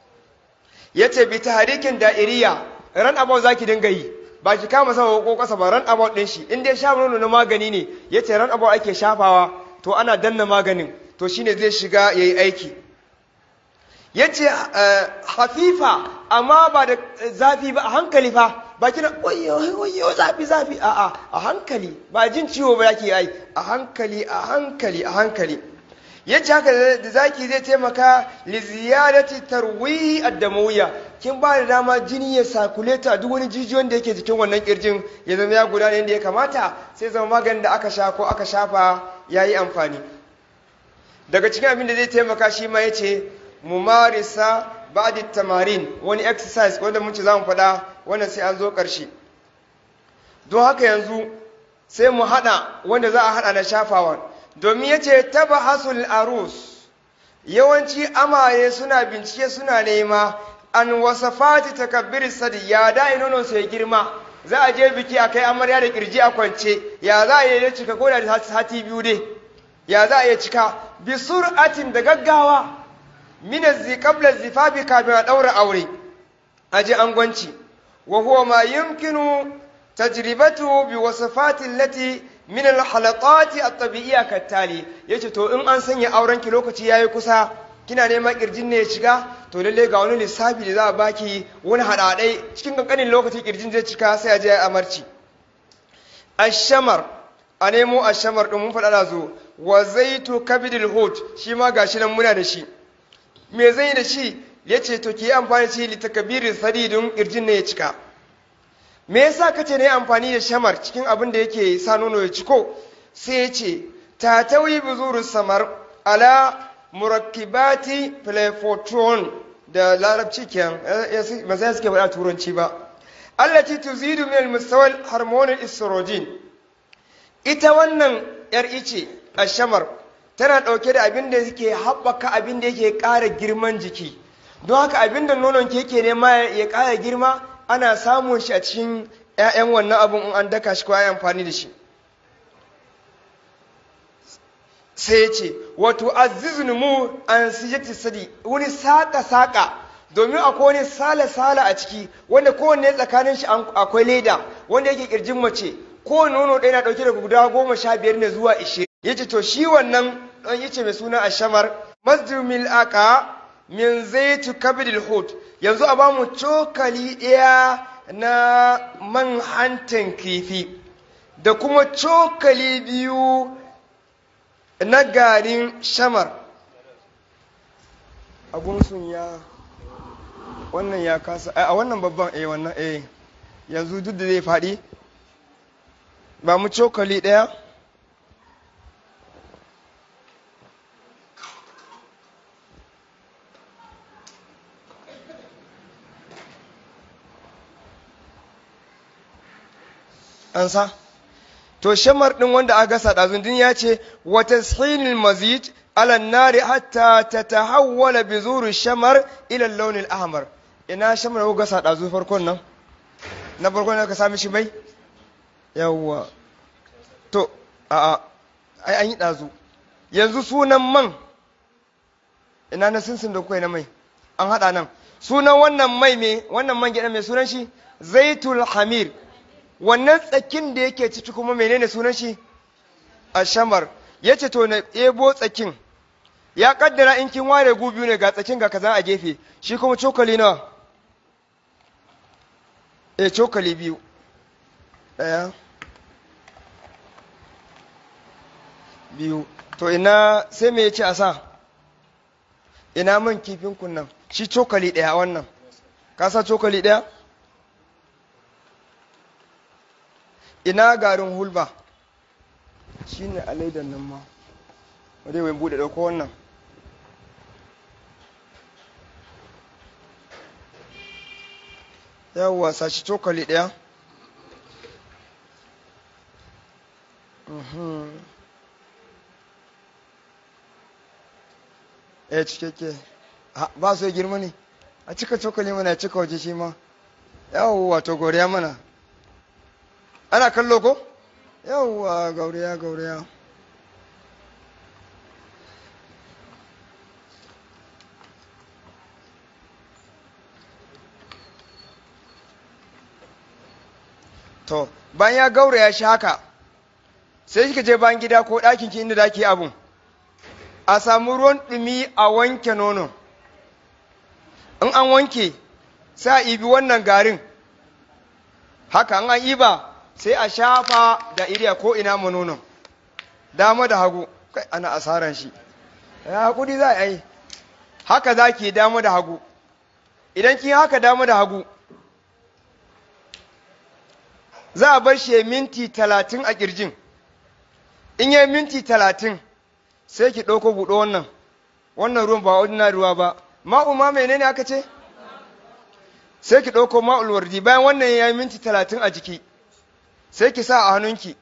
ya ce bi taharikin da'iriya ran about za ki dinga yi ba ki kama sama ko kasa ba ran about din shi in dai sha nono na magani ne ya ce ran about ake shafawa to ana danna maganin to shine zai shiga ya yi aiki ya ce hafifa amma ba da zafi ba a hankali fa ba kina oyo zafi zafi a a a hankali ba jin ciwo ba yake yi a hankali a hankali a hankali yace haka da zaki zai taimaka li ziyadati tarwihi ad-damawiyya kin ba da dama jini ya sakuleta duk wani jijiyoyin da yake jikin wannan kirjin ya zama ya gudana yadda ya kamata sai zama maganin da aka sha ko aka shafa yayi amfani daga cikin abin da zai taimaka shi ma yace mumarisa ba'da tamarin wani exercise wanda mun ce zamu faɗa wannan sai an zo ƙarshe don haka yanzu sai mu haɗa wanda za a haɗa na shafawa domin ya ce taba hasul arus yawanci amaye suna bincike suna nema an wasafati takabbir sadi ya da nonon sai girma za a je biki a kai amarya da kirji a kwance ya za a yi cika ko da sati biyu dai ya za a yi cika bi sur'atin da gaggawa min zi qabla zifafi kafin a daura aure a ji angwanci wa huwa ma yumkinu tajribatu bi wasafati allati min al-halaqati at-tabi'iyya kattali yace to in an sanya auren ki lokaci yayi kusa kina neman kirjin ne ya shiga to lalle ga wani lissafi da za a baki wani hadadai cikin kankanin lokaci kirjin zai cika sai a je a amarci ashamar a nemo ashamar din mun faɗa da zo wa zaitu kabidil hut shi ma gashi nan muna da shi me zai da shi yace to ki amfani shi li takbirin sadidun kirjin ne ya cika me yasa kace ne amfani da shamar cikin abin da yake sa nono ya ciko sai ya ce ta tawi buzuru samar ala murakkibati playfotron da larabci kenan ba sai suke faɗa turanci ba allati tuzidu min al-mustawa al-hormone estrogen ita wannan yar ice a shamar tana ɗauke da abin da yake haɓaka abin da yake ƙara girman jiki don haka abin da nonon ke yake nema ya ƙara girma ana samun shi a cikin 'ya'yan wannan abin in an daka shi ko ya amfani da shi sai ya ce wato azizun mu an sijati sadi wani saƙa-saƙa domin akwai wani sala-sala a ciki wanda kowanne tsakanin shi akwai leda wanda yake kirjin mace kowane nono ɗaya na ɗauke da guda goma sha biyar ne zuwa ishirin ya ce to shi wannan ɗan yace mai suna ashamar masjumil aka min zaitu kabidil hut yanzu a bamu cokali ɗaya na man hantan kifi da kuma cokali biyu na garin shamar sun ya wannan ya kasa a wannan babban eh wannan eh yanzu duk da zai faɗi ba mu cokali ɗaya an sa to shamar din wanda aka gasa ɗazundun ya ce wa tashinil mazid ala nari hatta ta tahawwala bi zuru shamar ila launin ahmar ina shamar ko gasa ɗazu farkon nan na farkon ka sami shi mai yawwa to a a ai an yi ɗazu yanzu sunan man ina na sinsin da kuka na mai an haɗa nan sunan wannan mai me wannan man gyaɗa mai sunan shi zaitul hamir wannan tsakin da yake ciki kuma menene sunan shi a shamar ya ce to na ebo tsakin ya kaddara in kin ware gu biyu ne ga tsakin ga kaza a gefe shi kuma cokali nawa e cokali biyu ɗaya biyu to ina sai me ya ce a sa ina man kifin kunnan shi cokali ɗaya wannan ka sa cokali ɗaya ina garin hulba shi ne a laidan nan ma wadda wai bude ɗauko wannan yawwa sashi cokali ɗaya ya cikakke ba su girma ne a cika cokali mana ya cika waje shi ma yawwa to goriya mana ana kallo ko yawwa gauriya gauriya to bayan ya gauraya shi haka sai kika je bayan gida ko ɗakin ki inda daki abun a samu ruwan ɗumi a wanke nono in an wanke sai a ibi wannan garin haka an iba sai a shafa da iriya ko ina mu nonon dama da hagu kai ana asaran shi ya hakuri za a yi haka za ki dama da hagu idan kin haka dama da hagu za a bar shi minti talatin a kirjin in yi minti talatin sai ki ɗauko buɗo wannan wannan ruwan ba ordinary ruwa ba ma'u ma menene aka ce sai ki ɗauko ma'ul wardi bayan wannan ya yi minti talatin a jiki sai ki sa a hannunki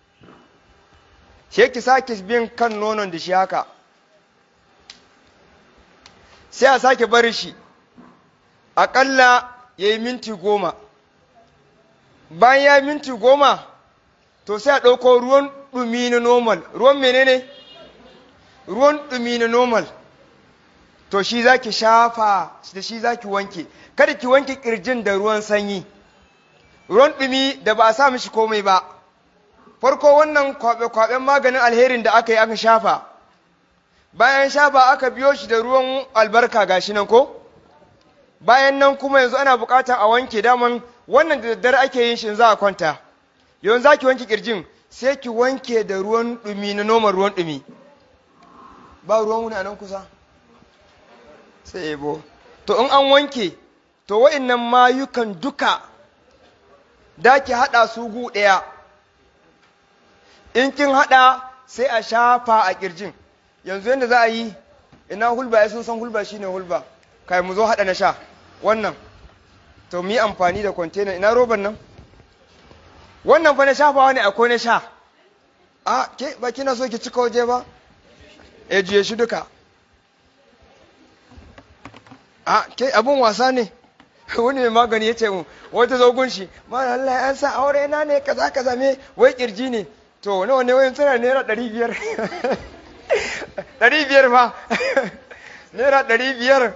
sai ki sake bin kan nonon da shi haka sai a sake bari shi aƙalla ya yi minti goma bayan ya yi minti goma to sai a ɗauko ruwan ɗumi na normal ruwan menene ruwan ɗumi na normal to shi za ki shafa da shi za ki wanke kada ki wanke ƙirjin da ruwan sanyi ruwan ɗumi da ba a sa mishi komai ba farko wannan kwaɓe-kwaɓen maganin alherin da aka yi aka shafa bayan shafa aka biyo shi da ruwan albarka gashi nan ko bayan nan kuma yanzu ana buƙatar a wanke daman wannan da daddare ake yin shi za a kwanta yanzu za ki wanke ƙirjin sai ki wanke da ruwan ɗumi na noman ruwan ɗumi ba ruwan wuni a nan kusa sai ebo to in an wanke to wa'innan mayukan duka da ki haɗa su gu ɗaya in kin haɗa sai a shafa a ƙirjin yanzu yadda za a yi ina hulba ya sun san hulba shine hulba kai mu zo haɗa na sha wannan to mu yi amfani da kwantena ina roban nan wannan fa na shafawa ne akwai na sha a ke ba kina so ki cika waje ba e juye shi duka a ke abun wasa ne wani mai magani ya ce mu wata zogun shi ma Allah ya sa aure na ne kaza kaza me wai kirji ne to nawa ne wayan tana naira ɗari biyar ɗari biyar fa naira ɗari biyar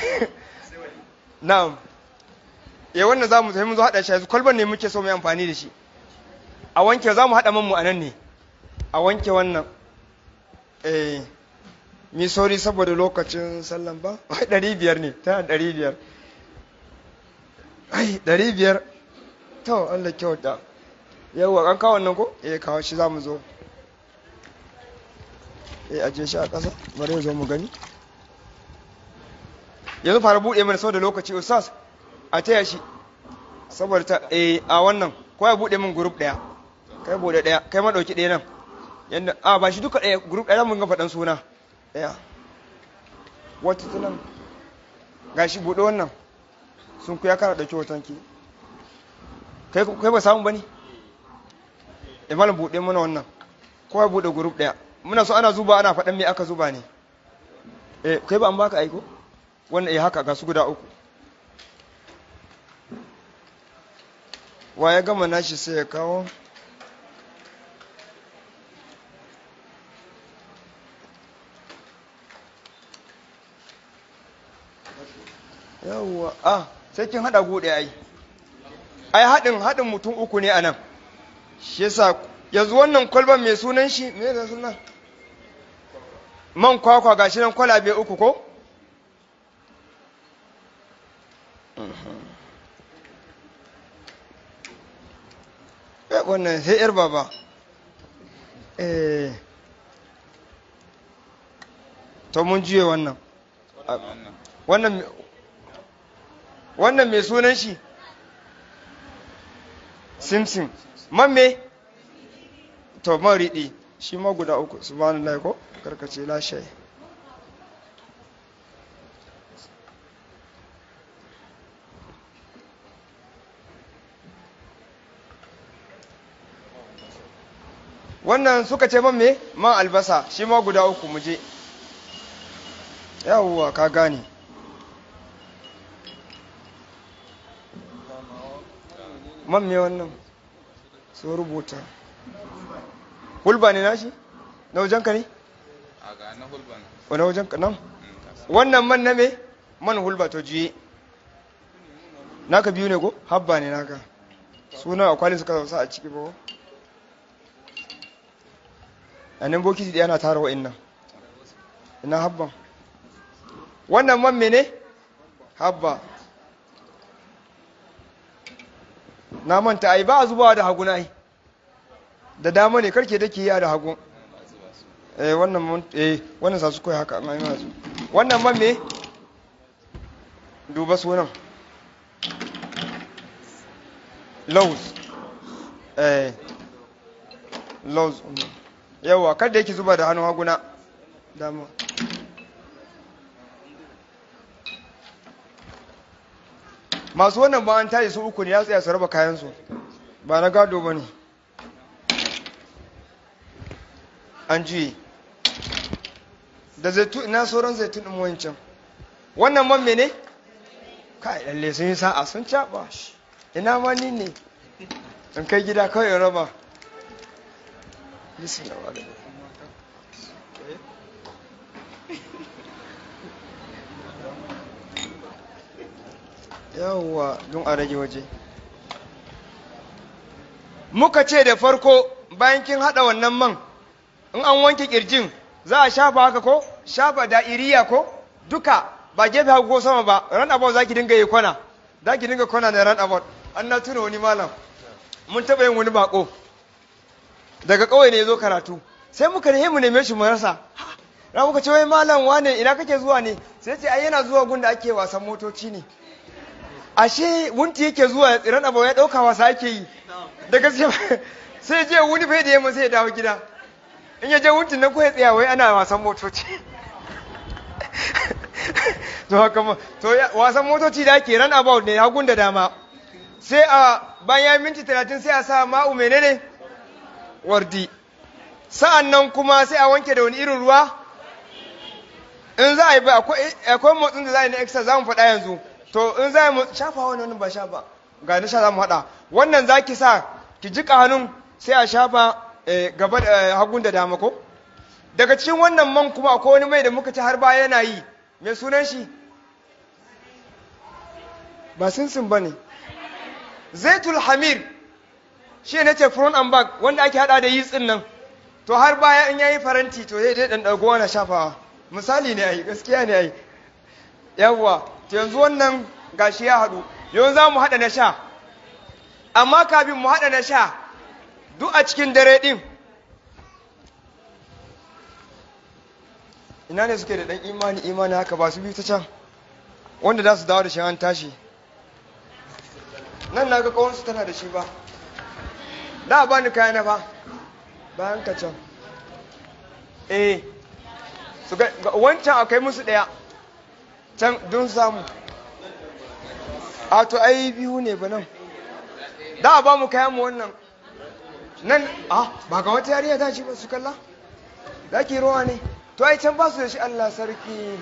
na'am ya wannan za mu sai mun zo haɗa shi yanzu kwalban ne muke so mu yi amfani da shi a wanke za mu haɗa man mu a nan ne a wanke wannan eh mi sauri saboda lokacin sallan ba ai ɗari biyar ne tana ɗari biyar ai ɗari biyar to Allah kyauta yawwa an kawo wannan ko eh kawo shi za mu zo eh aje shi a ƙasa bari ya zo mu gani yanzu fara buɗe mana saboda lokaci ustaz a taya shi saboda ta eh a wannan ko ya buɗe min group ɗaya kai buɗe ɗaya kai ma ɗauki ɗaya nan yanda a ba shi duka ɗaya group ɗaya mun ga faɗan suna ɗaya wata tunan gashi buɗe wannan sun ku ya kara ɗauki hoton ki kai kai ba samu bane eh malam buɗe mana wannan ko ya buɗe group ɗaya muna so ana zuba ana faɗan me aka zuba ne eh kai ba an baka aiko wannan eh haka ga su guda uku wa ya gama nashi sai ya kawo yawwa ah sai kin hada gude ai ai hadin hadin mutum uku ne anan shi yasa yanzu wannan kwalban mai sunan shi me da sunan man kwakwa gashi nan kwalabe uku ko wannan sai yar baba eh to mun juye wannan wannan wannan mai sunan shi simsim man me to man riɗi shi ma guda uku subhanallah ko karkace lashe wannan suka ce man me man albasa shi ma guda uku muje yawwa ka gane man me wannan sun rubuta hulba ne nashi na wajenka ne? a ga na hulban wani wajenka nan? wannan man na me? man hulba to juye naka biyu ne ko? habba ne naka suna akwalin suka sa a ciki ba ko? a nan bokiti ɗaya na tara wa'in nan ina habban wannan man mene habba na manta ai ba a zubawa da hagu na ai da dama ne karke da ke yi da hagu eh wannan man eh wannan sa su koyi haka amma ina su wannan man me duba sunan laws eh laws yawa kada yake zuba da hannun haguna dama masu wannan ba an tashi su uku ne ya tsaya su raba kayansu ba na gado ba ne an juye da zaitun ina sauran zaitun ɗin wancan wannan man mene kai lalle sun yi sa'a sun caɓa ina ma ni ne in kai gida kawai in raba bismillah wa alaikum. yawwa don a rage waje muka ce da farko bayan kin haɗa wannan man in an wanke kirjin za a shafa haka ko shafa da'iriya ko duka ba gefe hagu ko sama ba ran about za ki dinga yi kwana za ki dinga kwana da ran about an na tuna wani malam mun taɓa yin wani bako daga ƙauye ne ya zo karatu sai muka ne mu neme shi mu rasa ra muka ce wai malam wane ina kake zuwa ne sai ce ai yana zuwa gun da ake wasan motoci ne ashe wunti yake zuwa ran abu ya ɗauka wasa ake yi da gaske sai je wuni bai da yamma sai ya dawo gida in ya je wuntin nan ko ya tsaya wai ana wasan motoci to haka ma to wasan motoci da ake ran about ne hagun da dama sai a bayan minti talatin sai a sa ma'u menene wardi sa'an nan kuma sai a wanke da wani irin ruwa in za a yi ba akwai motsin da za a yi na extra za mu faɗa yanzu to in za mu shafa wani wani ba shafa ga na sha za mu haɗa wannan za ki sa ki jika hannun sai a shafa gaba da hagun da dama ko daga cikin wannan man kuma akwai wani mai da muka ci har baya yana yi mai sunan shi ba sinsin ba ne zaitul hamir shi ne ce front and back wanda ake hada da yitsin nan to har baya in yayi faranti to zai dai dan dago wani shafawa misali ne ai gaskiya ne ai yawwa to yanzu wannan gashi ya hadu yanzu za mu hada na sha amma kafin mu hada na sha duk a cikin dare din ina ne suke da dan imani imani haka ba su bi ta can wanda za su dawo da shi an tashi nan na ga kawansu tana da shi ba da ba ni kayana ba bayan ka can eh su ga wancan akai musu daya can don samu a to ai biyu ne ba nan da ba mu kayan mu wannan nan a ba ga wata yariya ta ci ba su kalla za ki ruwa ne to ai can ba su da shi Allah sarki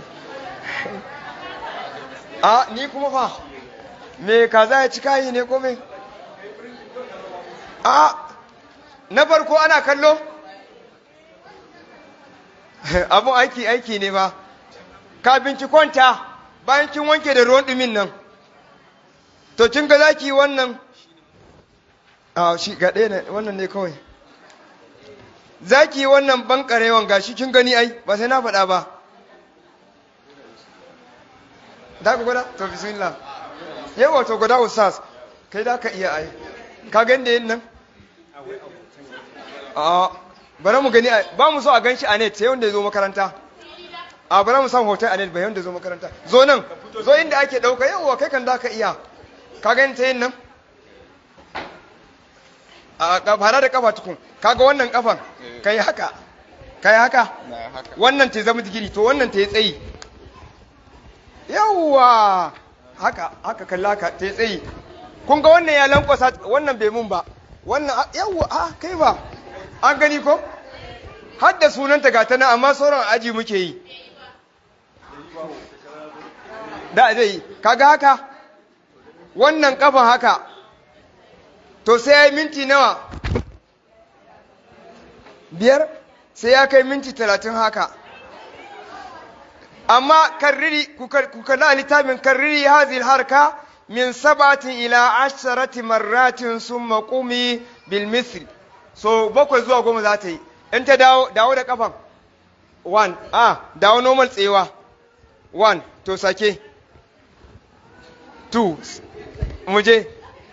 a ni kuma fa me kaza ya ci kayi ne ko me a na farko ana kallo abun aiki aiki ne ba kafin ki kwanta bayan kin wanke da ruwan dumin nan to kin ga zaki wannan a shi ga ɗaya ne wannan ne kawai zaki wannan bankarewan gashi kin gani ai ba sai na faɗa ba da ku gwada to bismillah yawa to gwada ustaz kai da ka iya ai ka gani da yin nan a bari mu gani ba mu so a gan shi a net sai wanda ya zo makaranta a bari mu samu hoton a net bai wanda ya zo makaranta zo nan zo inda ake ɗauka yawa kai kan da ka iya ka gani ta yin nan a fara da kafa tukun kaga wannan kafan kai haka kai haka wannan ta zama digiri to wannan ta yi tsayi yawwa haka haka kalla ka ta yi tsayi kun ga wannan ya lankwasa wannan bai mun ba wannan yawwa a kai ba an gani ko har da sunanta ga ta nan amma sauran aji muke yi da zai kaga haka wannan kafan haka to sai ya yi minti nawa biyar sai ya kai minti talatin haka amma karriri ku kalla littafin karriri hazil harka min sabatin ila asharati marratin sun maƙumi bil misri so bakwai zuwa goma za ta yi in ta dawo dawo da kafan one ah dawo normal tsewa one to sake two muje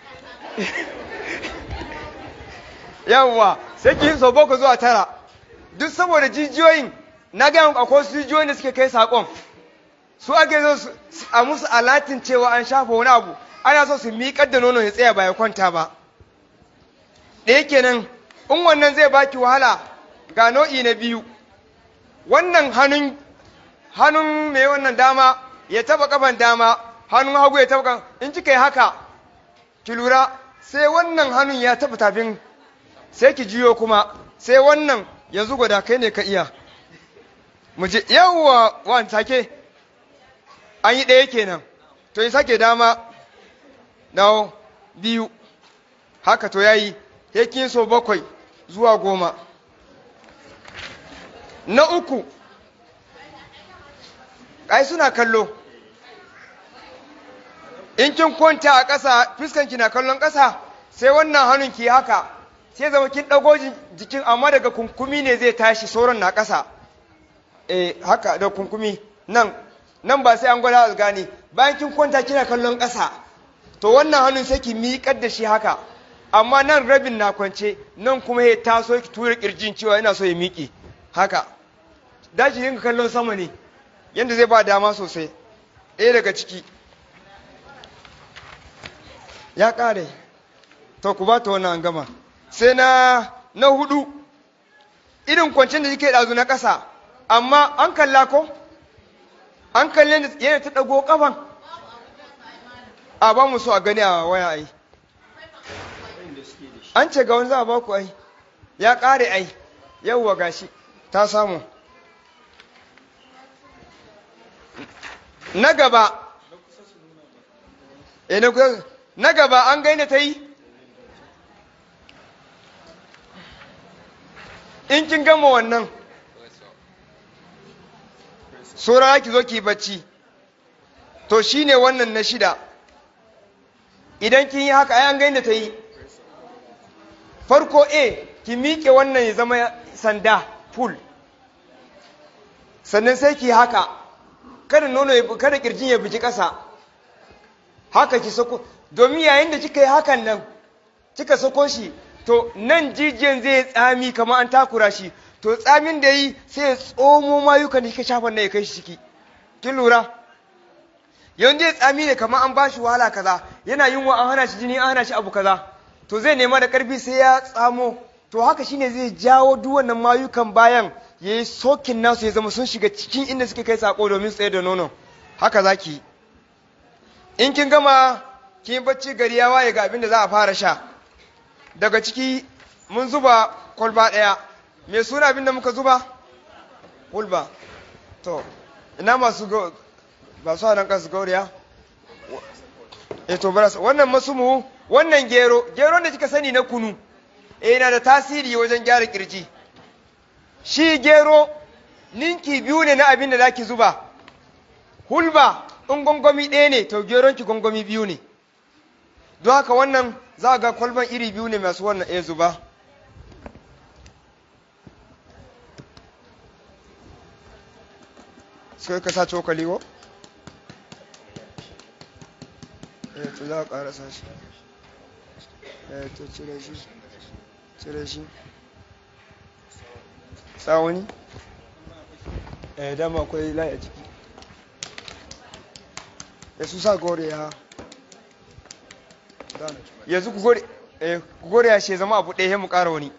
yawwa sai ki so boko zuwa tara duk saboda jijiyoyin na ga akwai su jijiyoyin da suke kai sakon su ake so a musu alatin cewa an shafa wani abu ana so su miƙar da nono ya tsaya ba ya kwanta ba ɗaya kenan in wannan zai baki wahala ga nau'i na biyu wannan hannun hannun mai wannan dama ya taba kafan dama hannun hagu ya taba in kika yi haka ki lura sai wannan hannun ya taba tafin sai ki jiyo kuma sai wannan yanzu gwada kai ne ka iya mu je yawwa wan take an yi ɗaya kenan to yi sake dama dawo biyu haka to yayi yakin so bakwai zuwa goma na uku ai suna kallo in kin kwanta a ƙasa fuskanki na kallon ƙasa sai wannan hannun ki haka sai zama kin ɗago jikin amma daga kunkumi ne zai tashi sauran na ƙasa eh haka da kunkumi nan nan ba sai an gwada a gane bayan kin kwanta kina kallon ƙasa to wannan hannun sai ki miƙar da shi haka amma nan rabin na kwance nan kuma ya taso ki tura kirjin cewa yana so ya miƙe haka dashi yin kallon sama ne yadda zai ba dama sosai ɗaya daga ciki ya ƙare to ku ba ta wannan gama sai na na hudu irin kwancin da kike ɗazu na ƙasa amma an kalla ko an kalle da yana ta ɗago ƙafan a ba mu so a gani a waya ai an ce ga wani za a ba ku ai ya ƙare ai yauwa gashi ta samu na gaba e na kusa na gaba an gaina ta yi in kin gama wannan sora ki zo ki bacci to shine wannan na shida idan kin yi haka ai an gaina ta yi farko a ki miƙe wannan ya zama sanda full sannan sai ki haka kada nono ya kada kirjin ya biji ƙasa haka ki sako domin yayin da kika yi hakan nan kika sako shi to nan jijiyan zai tsami kamar an takura shi to tsamin da yi sai ya tsomo mayukan da kika shafa nan ya kai shi ciki kin lura yanzu ya tsami ne kamar an bashi wahala kaza yana yin wa an hana shi jini an hana shi abu kaza to zai nema da karfi sai ya tsamo to haka shine zai jawo duk wannan mayukan bayan ya yi sokin nasu ya zama sun shiga cikin inda suke kai sako domin tsaye da nono haka za ki in kin gama kin bacci gari ya waye ga abin da za a fara sha daga ciki mun zuba kwalba ɗaya me suna abin da muka zuba hulba to ina masu ba su nan kasu gauriya e to bara wannan masumu wannan gero gero da kika sani na kunu eh yana da tasiri wajen gyara kirji shi gero ninki biyu ne na abin da zaki zuba hulba in gongomi ɗaya ne to geron ki gongomi biyu ne don haka wannan za ga kwalban iri biyu ne masu wannan ɗaya zuba sai ka sa cokali ko? eh to za a ƙarasa shi eh to cire shi cire shi tsawoni eh dama akwai laye ciki ya su sa gore ya yanzu ku gore eh ku gore ya she zama abu ɗaya mu ƙara wani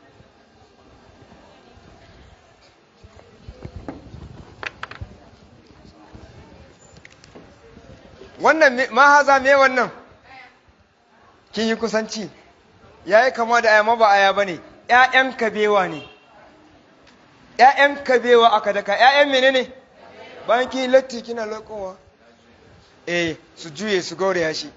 wannan ma haza me wannan kin yi kusanci ya yi kama da ayama ba aya ba ne ‘ya'yan kabewa ne ‘ya'yan kabewa aka daka ‘ya'yan mene ne bayan kin latti kina lokowa eh su juye su gauraya shi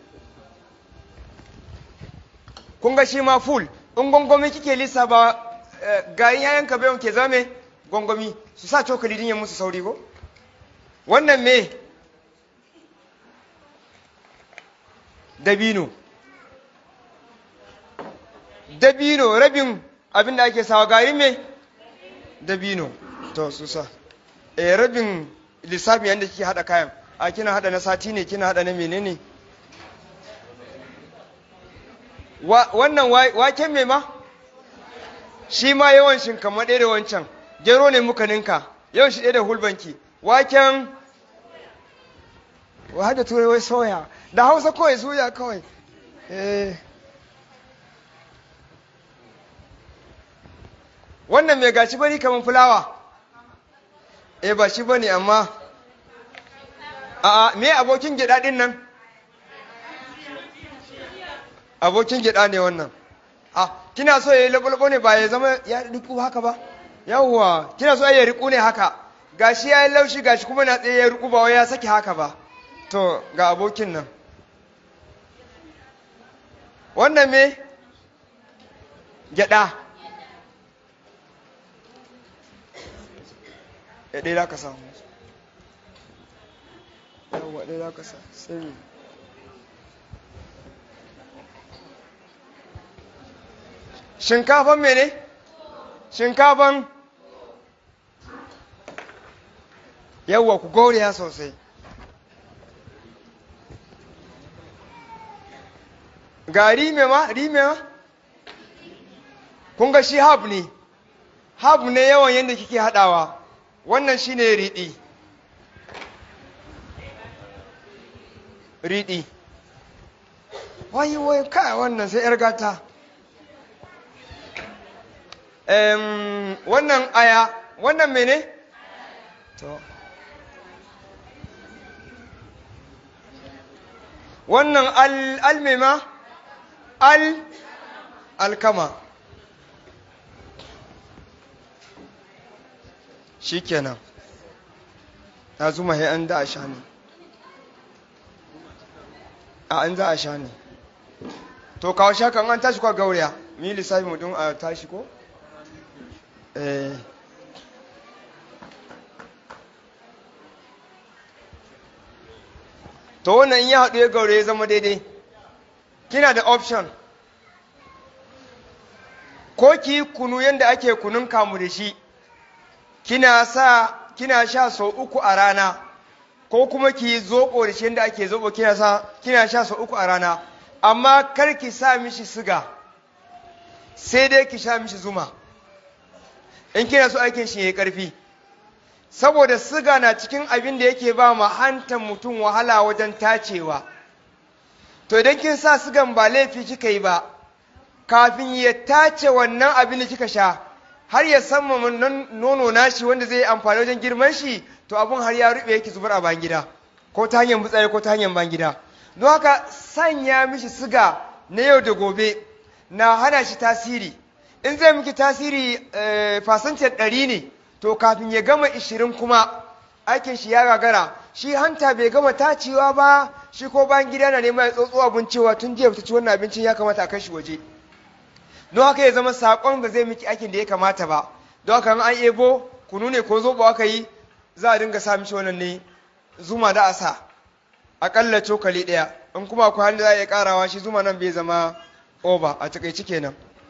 kun ga shi ma full in gongomi kike lissa ba gayin ‘ya'yan kabewan ke zame gongomi su sa cokali din ya musu sauri ko wannan me dabino dabino rabin abin da ake sawa gari me dabino to su sa eh rabin lissafi yadda kike hada kayan a kina hada na sati ne kina hada na menene wannan waken me ma shi ma yawan shinkama ɗaya da wancan gero ne muka ninka yawan shi ɗaya da hulbanki waken wa da turai wai soya da hausa kawai soya kawai eh wannan mai gashi bari kamar fulawa eh ba shi bane amma a me abokin gida din nan abokin gida ne wannan a kina so ya yi laɓulɓu ne ba ya zama ya riku haka ba yawwa kina so ya riku ne haka gashi ya yi laushi gashi kuma na tsaye ya riku ba wai ya saki haka ba to ga abokin nan wannan me gyada ya ɗaya za ka samu yawwa ɗaya za ka sa sai me shinkafan mene shinkafan yawwa ku gauriya sosai ga rime ma rime ma kun ga shi hab ne hab ne yawan yadda kike hadawa wannan shine riɗi riɗi wai wai kai wannan sai 'yar gata Em, wannan aya wannan mene to wannan al almema al alkama shikenan ya zuma he an da a sha ne a an za a sha ne to kawo shakan an tashi kwa gauriya mi lissafi mutum a tashi ko eh to wannan in ya haɗu ya gaure ya zama daidai kina da option ko ki kunu yadda ake kunun kamu da shi kina sa kina sha sau uku a rana ko kuma ki zoɓo da shi yadda ake zoɓo kina sa kina sha sau uku a rana amma kar ki sa mishi siga sai dai ki sha mishi zuma in kina so aikin shi ya karfi saboda siga na cikin abin da yake ba ma hantan mutum wahala wajen tacewa to idan kin sa sigan ba laifi kika yi ba kafin ya tace wannan abin da kika sha har ya san nono nashi wanda zai yi amfani wajen girman shi to abun har ya rube yake zubar a bayan gida ko ta hanyar butsari ko ta hanyar bayan gida don haka sanya mishi siga na yau da gobe na hana shi tasiri in zai miki tasiri fasantar ɗari ne to kafin ya gama ishirin kuma aikin shi ya gagara shi hanta bai gama tacewa ba shi ko bayan gida na neman ya tsotso abin cewa tun jiya ta ci wannan abincin ya kamata a kai shi waje don haka ya zama saƙon ba zai miki aikin da ya kamata ba don haka an ebo kunu ne ko zobo aka yi za a dinga sa mishi wannan ne zuma da a sa aƙalla cokali ɗaya in kuma akwai hannu za a iya ƙarawa shi zuma nan bai zama oba a takaici kenan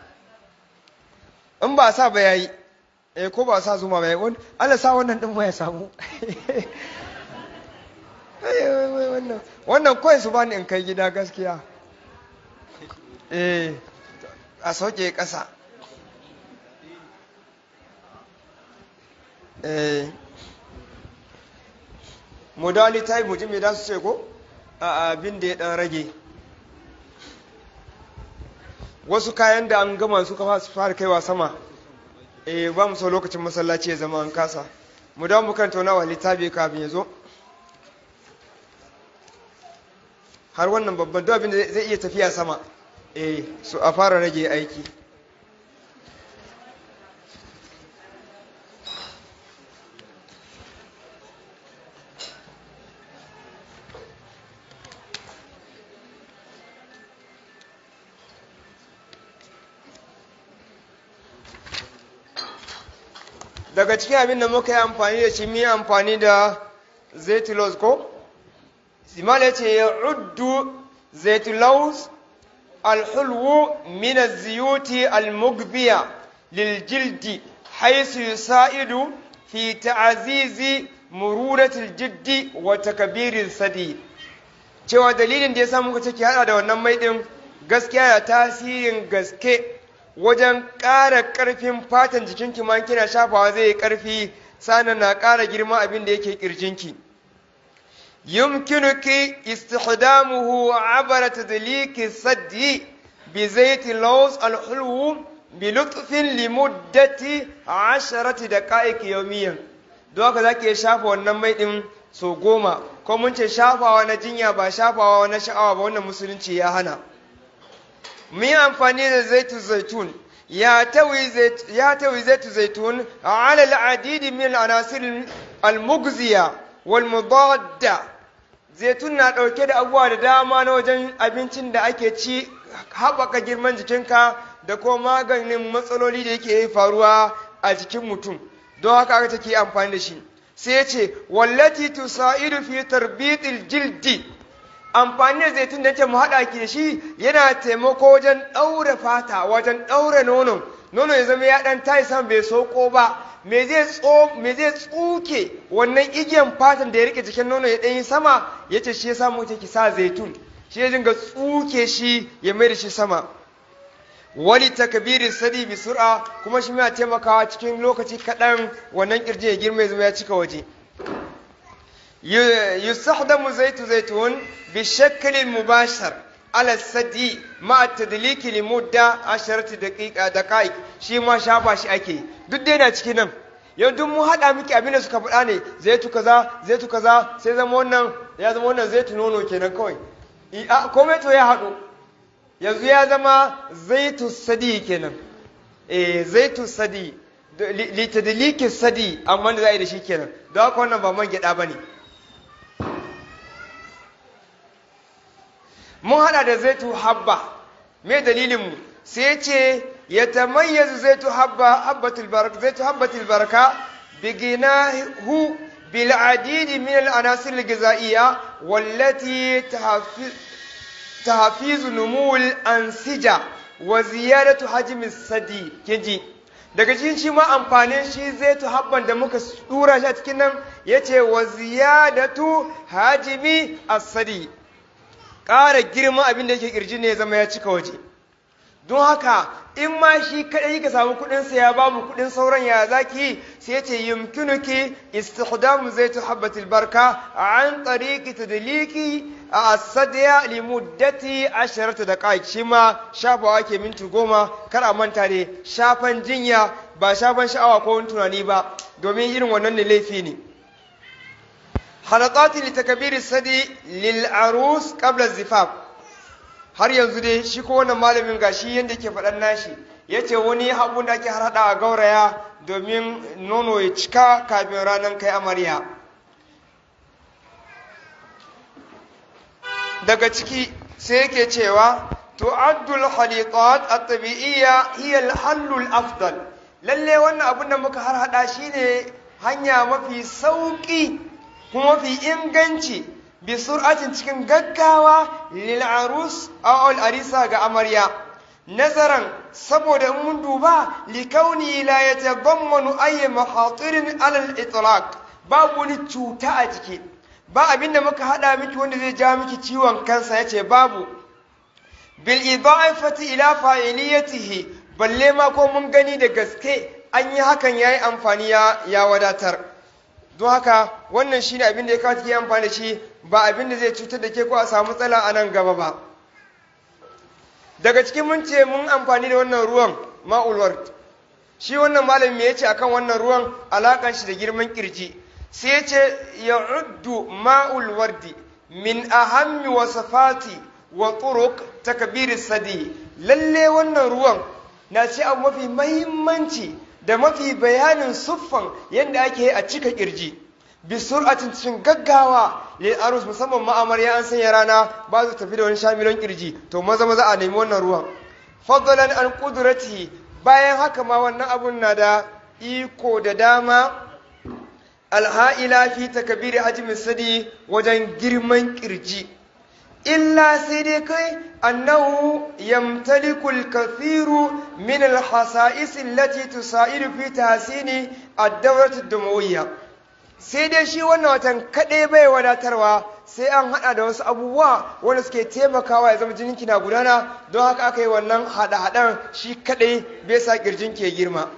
in ba sa ba yayi eh ko ba sa zuma ba yayi wani Allah sa wannan din ya samu wannan wannan kawai su bani in kai gida gaskiya eh a sauke ƙasa eh modali ta yi mutum mai su ce ko a abin da ya dan rage wasu kayan da an gama suka fara kaiwa sama eh ba mu so lokacin masallaci ya zama an kasa mu dawo mu kan taunawa littafi kafin ya zo har wannan babban duk abin da zai iya tafiya sama eh su a fara rage aiki daga cikin abin da muka yi amfani da shi mu yi amfani da zaitulos ko simal ya ce ya uddu zaitulos alhulwu min ziyuti almugbiya liljildi haisu yusa'idu fi ta'azizi mururatul jiddi wa takabirin sadi cewa dalilin da ya sa muka ciki hada da wannan mai din gaskiya da tasirin gaske wajen ƙara ƙarfin fatan jikinki ma kina shafawa zai yi ƙarfi sannan na ƙara girma abin da yake ƙirjinki yumkinuki istihdamuhu abara tadliki saddi bi zaiti laws alhulwu bi lutfin limuddati asharati daqa'iq yawmiyan don haka zaki shafa wannan mai din so goma ko mun ce shafawa na jinya ba shafawa na sha'awa ba wannan musulunci ya hana mu yi amfani da zaitun zaitun ya tawi zaitu zaitun ala al'adidi min al'anasir al-mugziya wal mudadda zaitun na ɗauke da abubuwa da dama na wajen abincin da ake ci haɓaka girman jikinka da kuma maganin matsaloli da yake faruwa a jikin mutum don haka aka take amfani da shi sai ya ce wallati tusaidu fi tarbitil jildi amfani da zaitun da ce mu haɗa ki da shi yana taimako wajen ɗaure fata wajen ɗaure nono nono ya zama ya ɗan tayi san bai soko ba me zai tsuke wannan igiyan fatan da ya rike jikin nono ya ɗanyi sama ya ce shi ya samu ta ki sa zaitun shi ya dinga tsuke shi ya mai da shi sama wali takbirin sadi bi sur'a kuma shi yana taimakawa cikin lokaci kaɗan wannan kirji ya girma ya zama ya cika waje yustahdamu zaitu zaitun bi shaklin mubashar ala sadi ma tadliki li mudda asharati daqiqa daqaiq shi ma shafa shi ake duk dai na cikin nan yau duk mu haɗa miki abin da suka faɗa ne zaitu kaza zaitu kaza sai zama wannan ya zama wannan zaitu nono kenan kawai komai to ya haɗu yanzu ya zama zaitu sadi kenan eh zaitu sadi litadliki sadi amma da za a yi da shi kenan don haka wannan ba man gyaɗa ba ne mun hada da zaitu habba me dalilinmu sai ce ya tamayyazu zaitu habba habbatul baraka zaitu habbatul baraka biginahu bil adidi min al anasir al ghizaiya wallati tahfizu numul ansija wa ziyadatu hajmi sadi kinji daga cikin shi ma amfanin shi zaitu habban da muka dura shi a cikin nan yace wa ziyadatu hajmi as-sadi ƙara girma abin da yake ƙirji ne ya zama ya cika waje don haka in ma shi kaɗai ka samu kuɗin sa ya babu kuɗin sauran ya zaki sai ce yumkinuki istihdamu zaitu habbatil barka an tariqi tadliki a asadiya li muddati asharata daqaiq shi ma shafawa ke minti goma kar a manta ne shafan jinya ba shafan sha'awa ko wani tunani ba domin irin wannan ne laifi ne halaqati li takbiri sadi lil arus qabla zifaf har yanzu dai shi ko wannan malamin gashi yanda yake faɗan nashi yace wani habu da ake harada a gauraya domin nono ya cika kafin ranar kai amarya daga ciki sai yake cewa tu'addul halitat at-tabi'iyya hiya al-hallul afdal lalle wannan abun da muka harhada shine hanya mafi sauki kuma fi inganci bi sur'atin cikin gaggawa lil arus aw al arisa ga amarya nazaran saboda mun duba li kauni la yatadammanu ay mahatirin ala al itlaq babu wani cuta a ciki ba abinda muka hada miki wanda zai ja miki ciwon kansa yace babu bil idafati ila fa'iliyatihi balle ma ko mun gani da gaske an yi hakan yayi amfani ya wadatar don haka wannan shine abin da ya kawo ke amfani da shi ba abin da zai cutar da ke ko a samu matsala a nan gaba ba daga cikin mun ce mun amfani da wannan ruwan ma'ulwar shi wannan malami ya ce akan wannan ruwan alakan shi da girman kirji sai ya ce ya uddu ma'ul wardi min ahammi wasafati wa turuq takbir sadi lalle wannan ruwan na ce abu mafi mahimmanci da mafi bayanin siffan yadda ake a cika kirji bi sur'atin cikin gaggawa lil arus musamman ma'amarya an sanya rana ba su tafi da wani shamilon kirji to maza maza a nemi wannan ruwan fadlan an qudratihi bayan haka ma wannan abun na da iko da dama alha'ila fi takbiri hajmi sadi wajen girman kirji illa sai dai kai annahu yamtaliku al-kathiru min al-hasa'is allati tusaidu fi tahsini ad-dawrat ad-dumawiyya sai dai shi wannan watan kadai bai wadatarwa sai an hada da wasu abubuwa wanda suke taimakawa ya zama jininki na gudana don haka aka yi wannan hada hadan shi kadai bai sa kirjin ke girma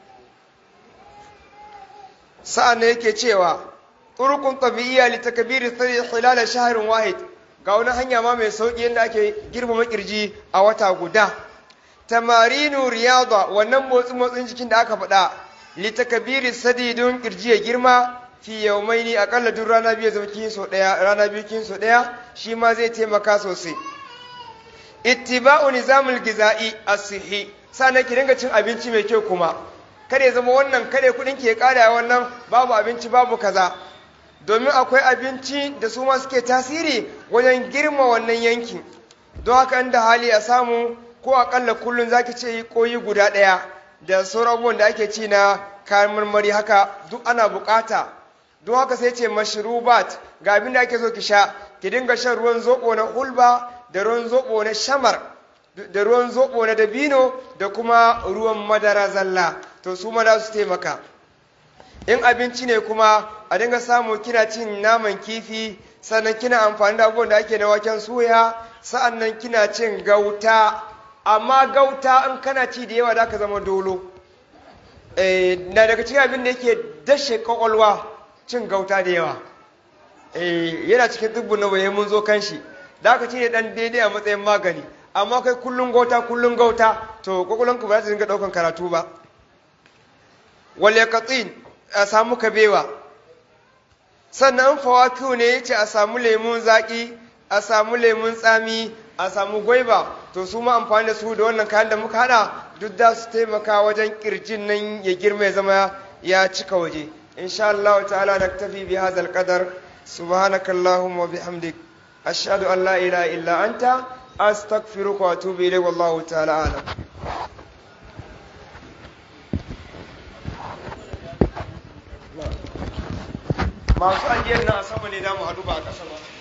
sa'an ne yake cewa turqun tabi'iyya li takbiri thari hilal shahrin wahid ga wani hanya ma mai sauƙi yadda ake girmama kirji a wata guda tamarinu riyada wannan motsi motsin jikin da aka faɗa litakabiri sadi don kirji ya girma fi yaumaini akalla duk rana biyu zama kin so ɗaya rana biyu kin so ɗaya shi ma zai taimaka sosai ittiba'u nizamul giza'i as-sihi sannan ki dinga cin abinci mai kyau kuma kada ya zama wannan kada kudin ki ya ƙara wannan babu abinci babu kaza domin akwai abinci da su ma suke tasiri wajen girma wannan yankin don haka inda hali a samu ko akalla kullum zaki ce yi koyi guda ɗaya da sauran abubuwan da ake ci na kayan marmari haka duk ana bukata don haka sai ce mashrubat ga abin da ake so ki sha ki dinga shan ruwan zoɓo na hulba da ruwan zoɓo na shamar da ruwan zoɓo na dabino da kuma ruwan madara zalla to su ma za su taimaka in abinci ne kuma a dinga samu kina cin naman kifi sannan kina amfani da abubuwan da ake na waken suya sa'annan kina cin gauta amma gauta in kana ci da yawa da ka zama dolo na daga cikin abin da yake dashe kwakwalwa cin gauta da yawa yana cikin dubbin na bayan mun zo kan shi da aka ci ne dan daidai a matsayin magani amma kai kullum gauta kullum gauta to kwakwalwanka ba za ta dinga daukan karatu ba wal yaqatin a samu kabewa sannan fawakiu ne yace a samu lemun zaki a samu lemun tsami a samu gwaiba to su ma amfani da su da wannan kayan da muka hada duk da su taimaka wajen kirjin nan ya girma ya zama ya cika waje insha Allah ta'ala naktafi bi hadha al-qadar subhanaka allahumma wa bihamdik ashhadu an la ilaha illa anta astaghfiruka wa atubu ilayk wallahu ta'ala a'lam masu ajiyar na a sama ne da mu hadu ba a ƙasa ba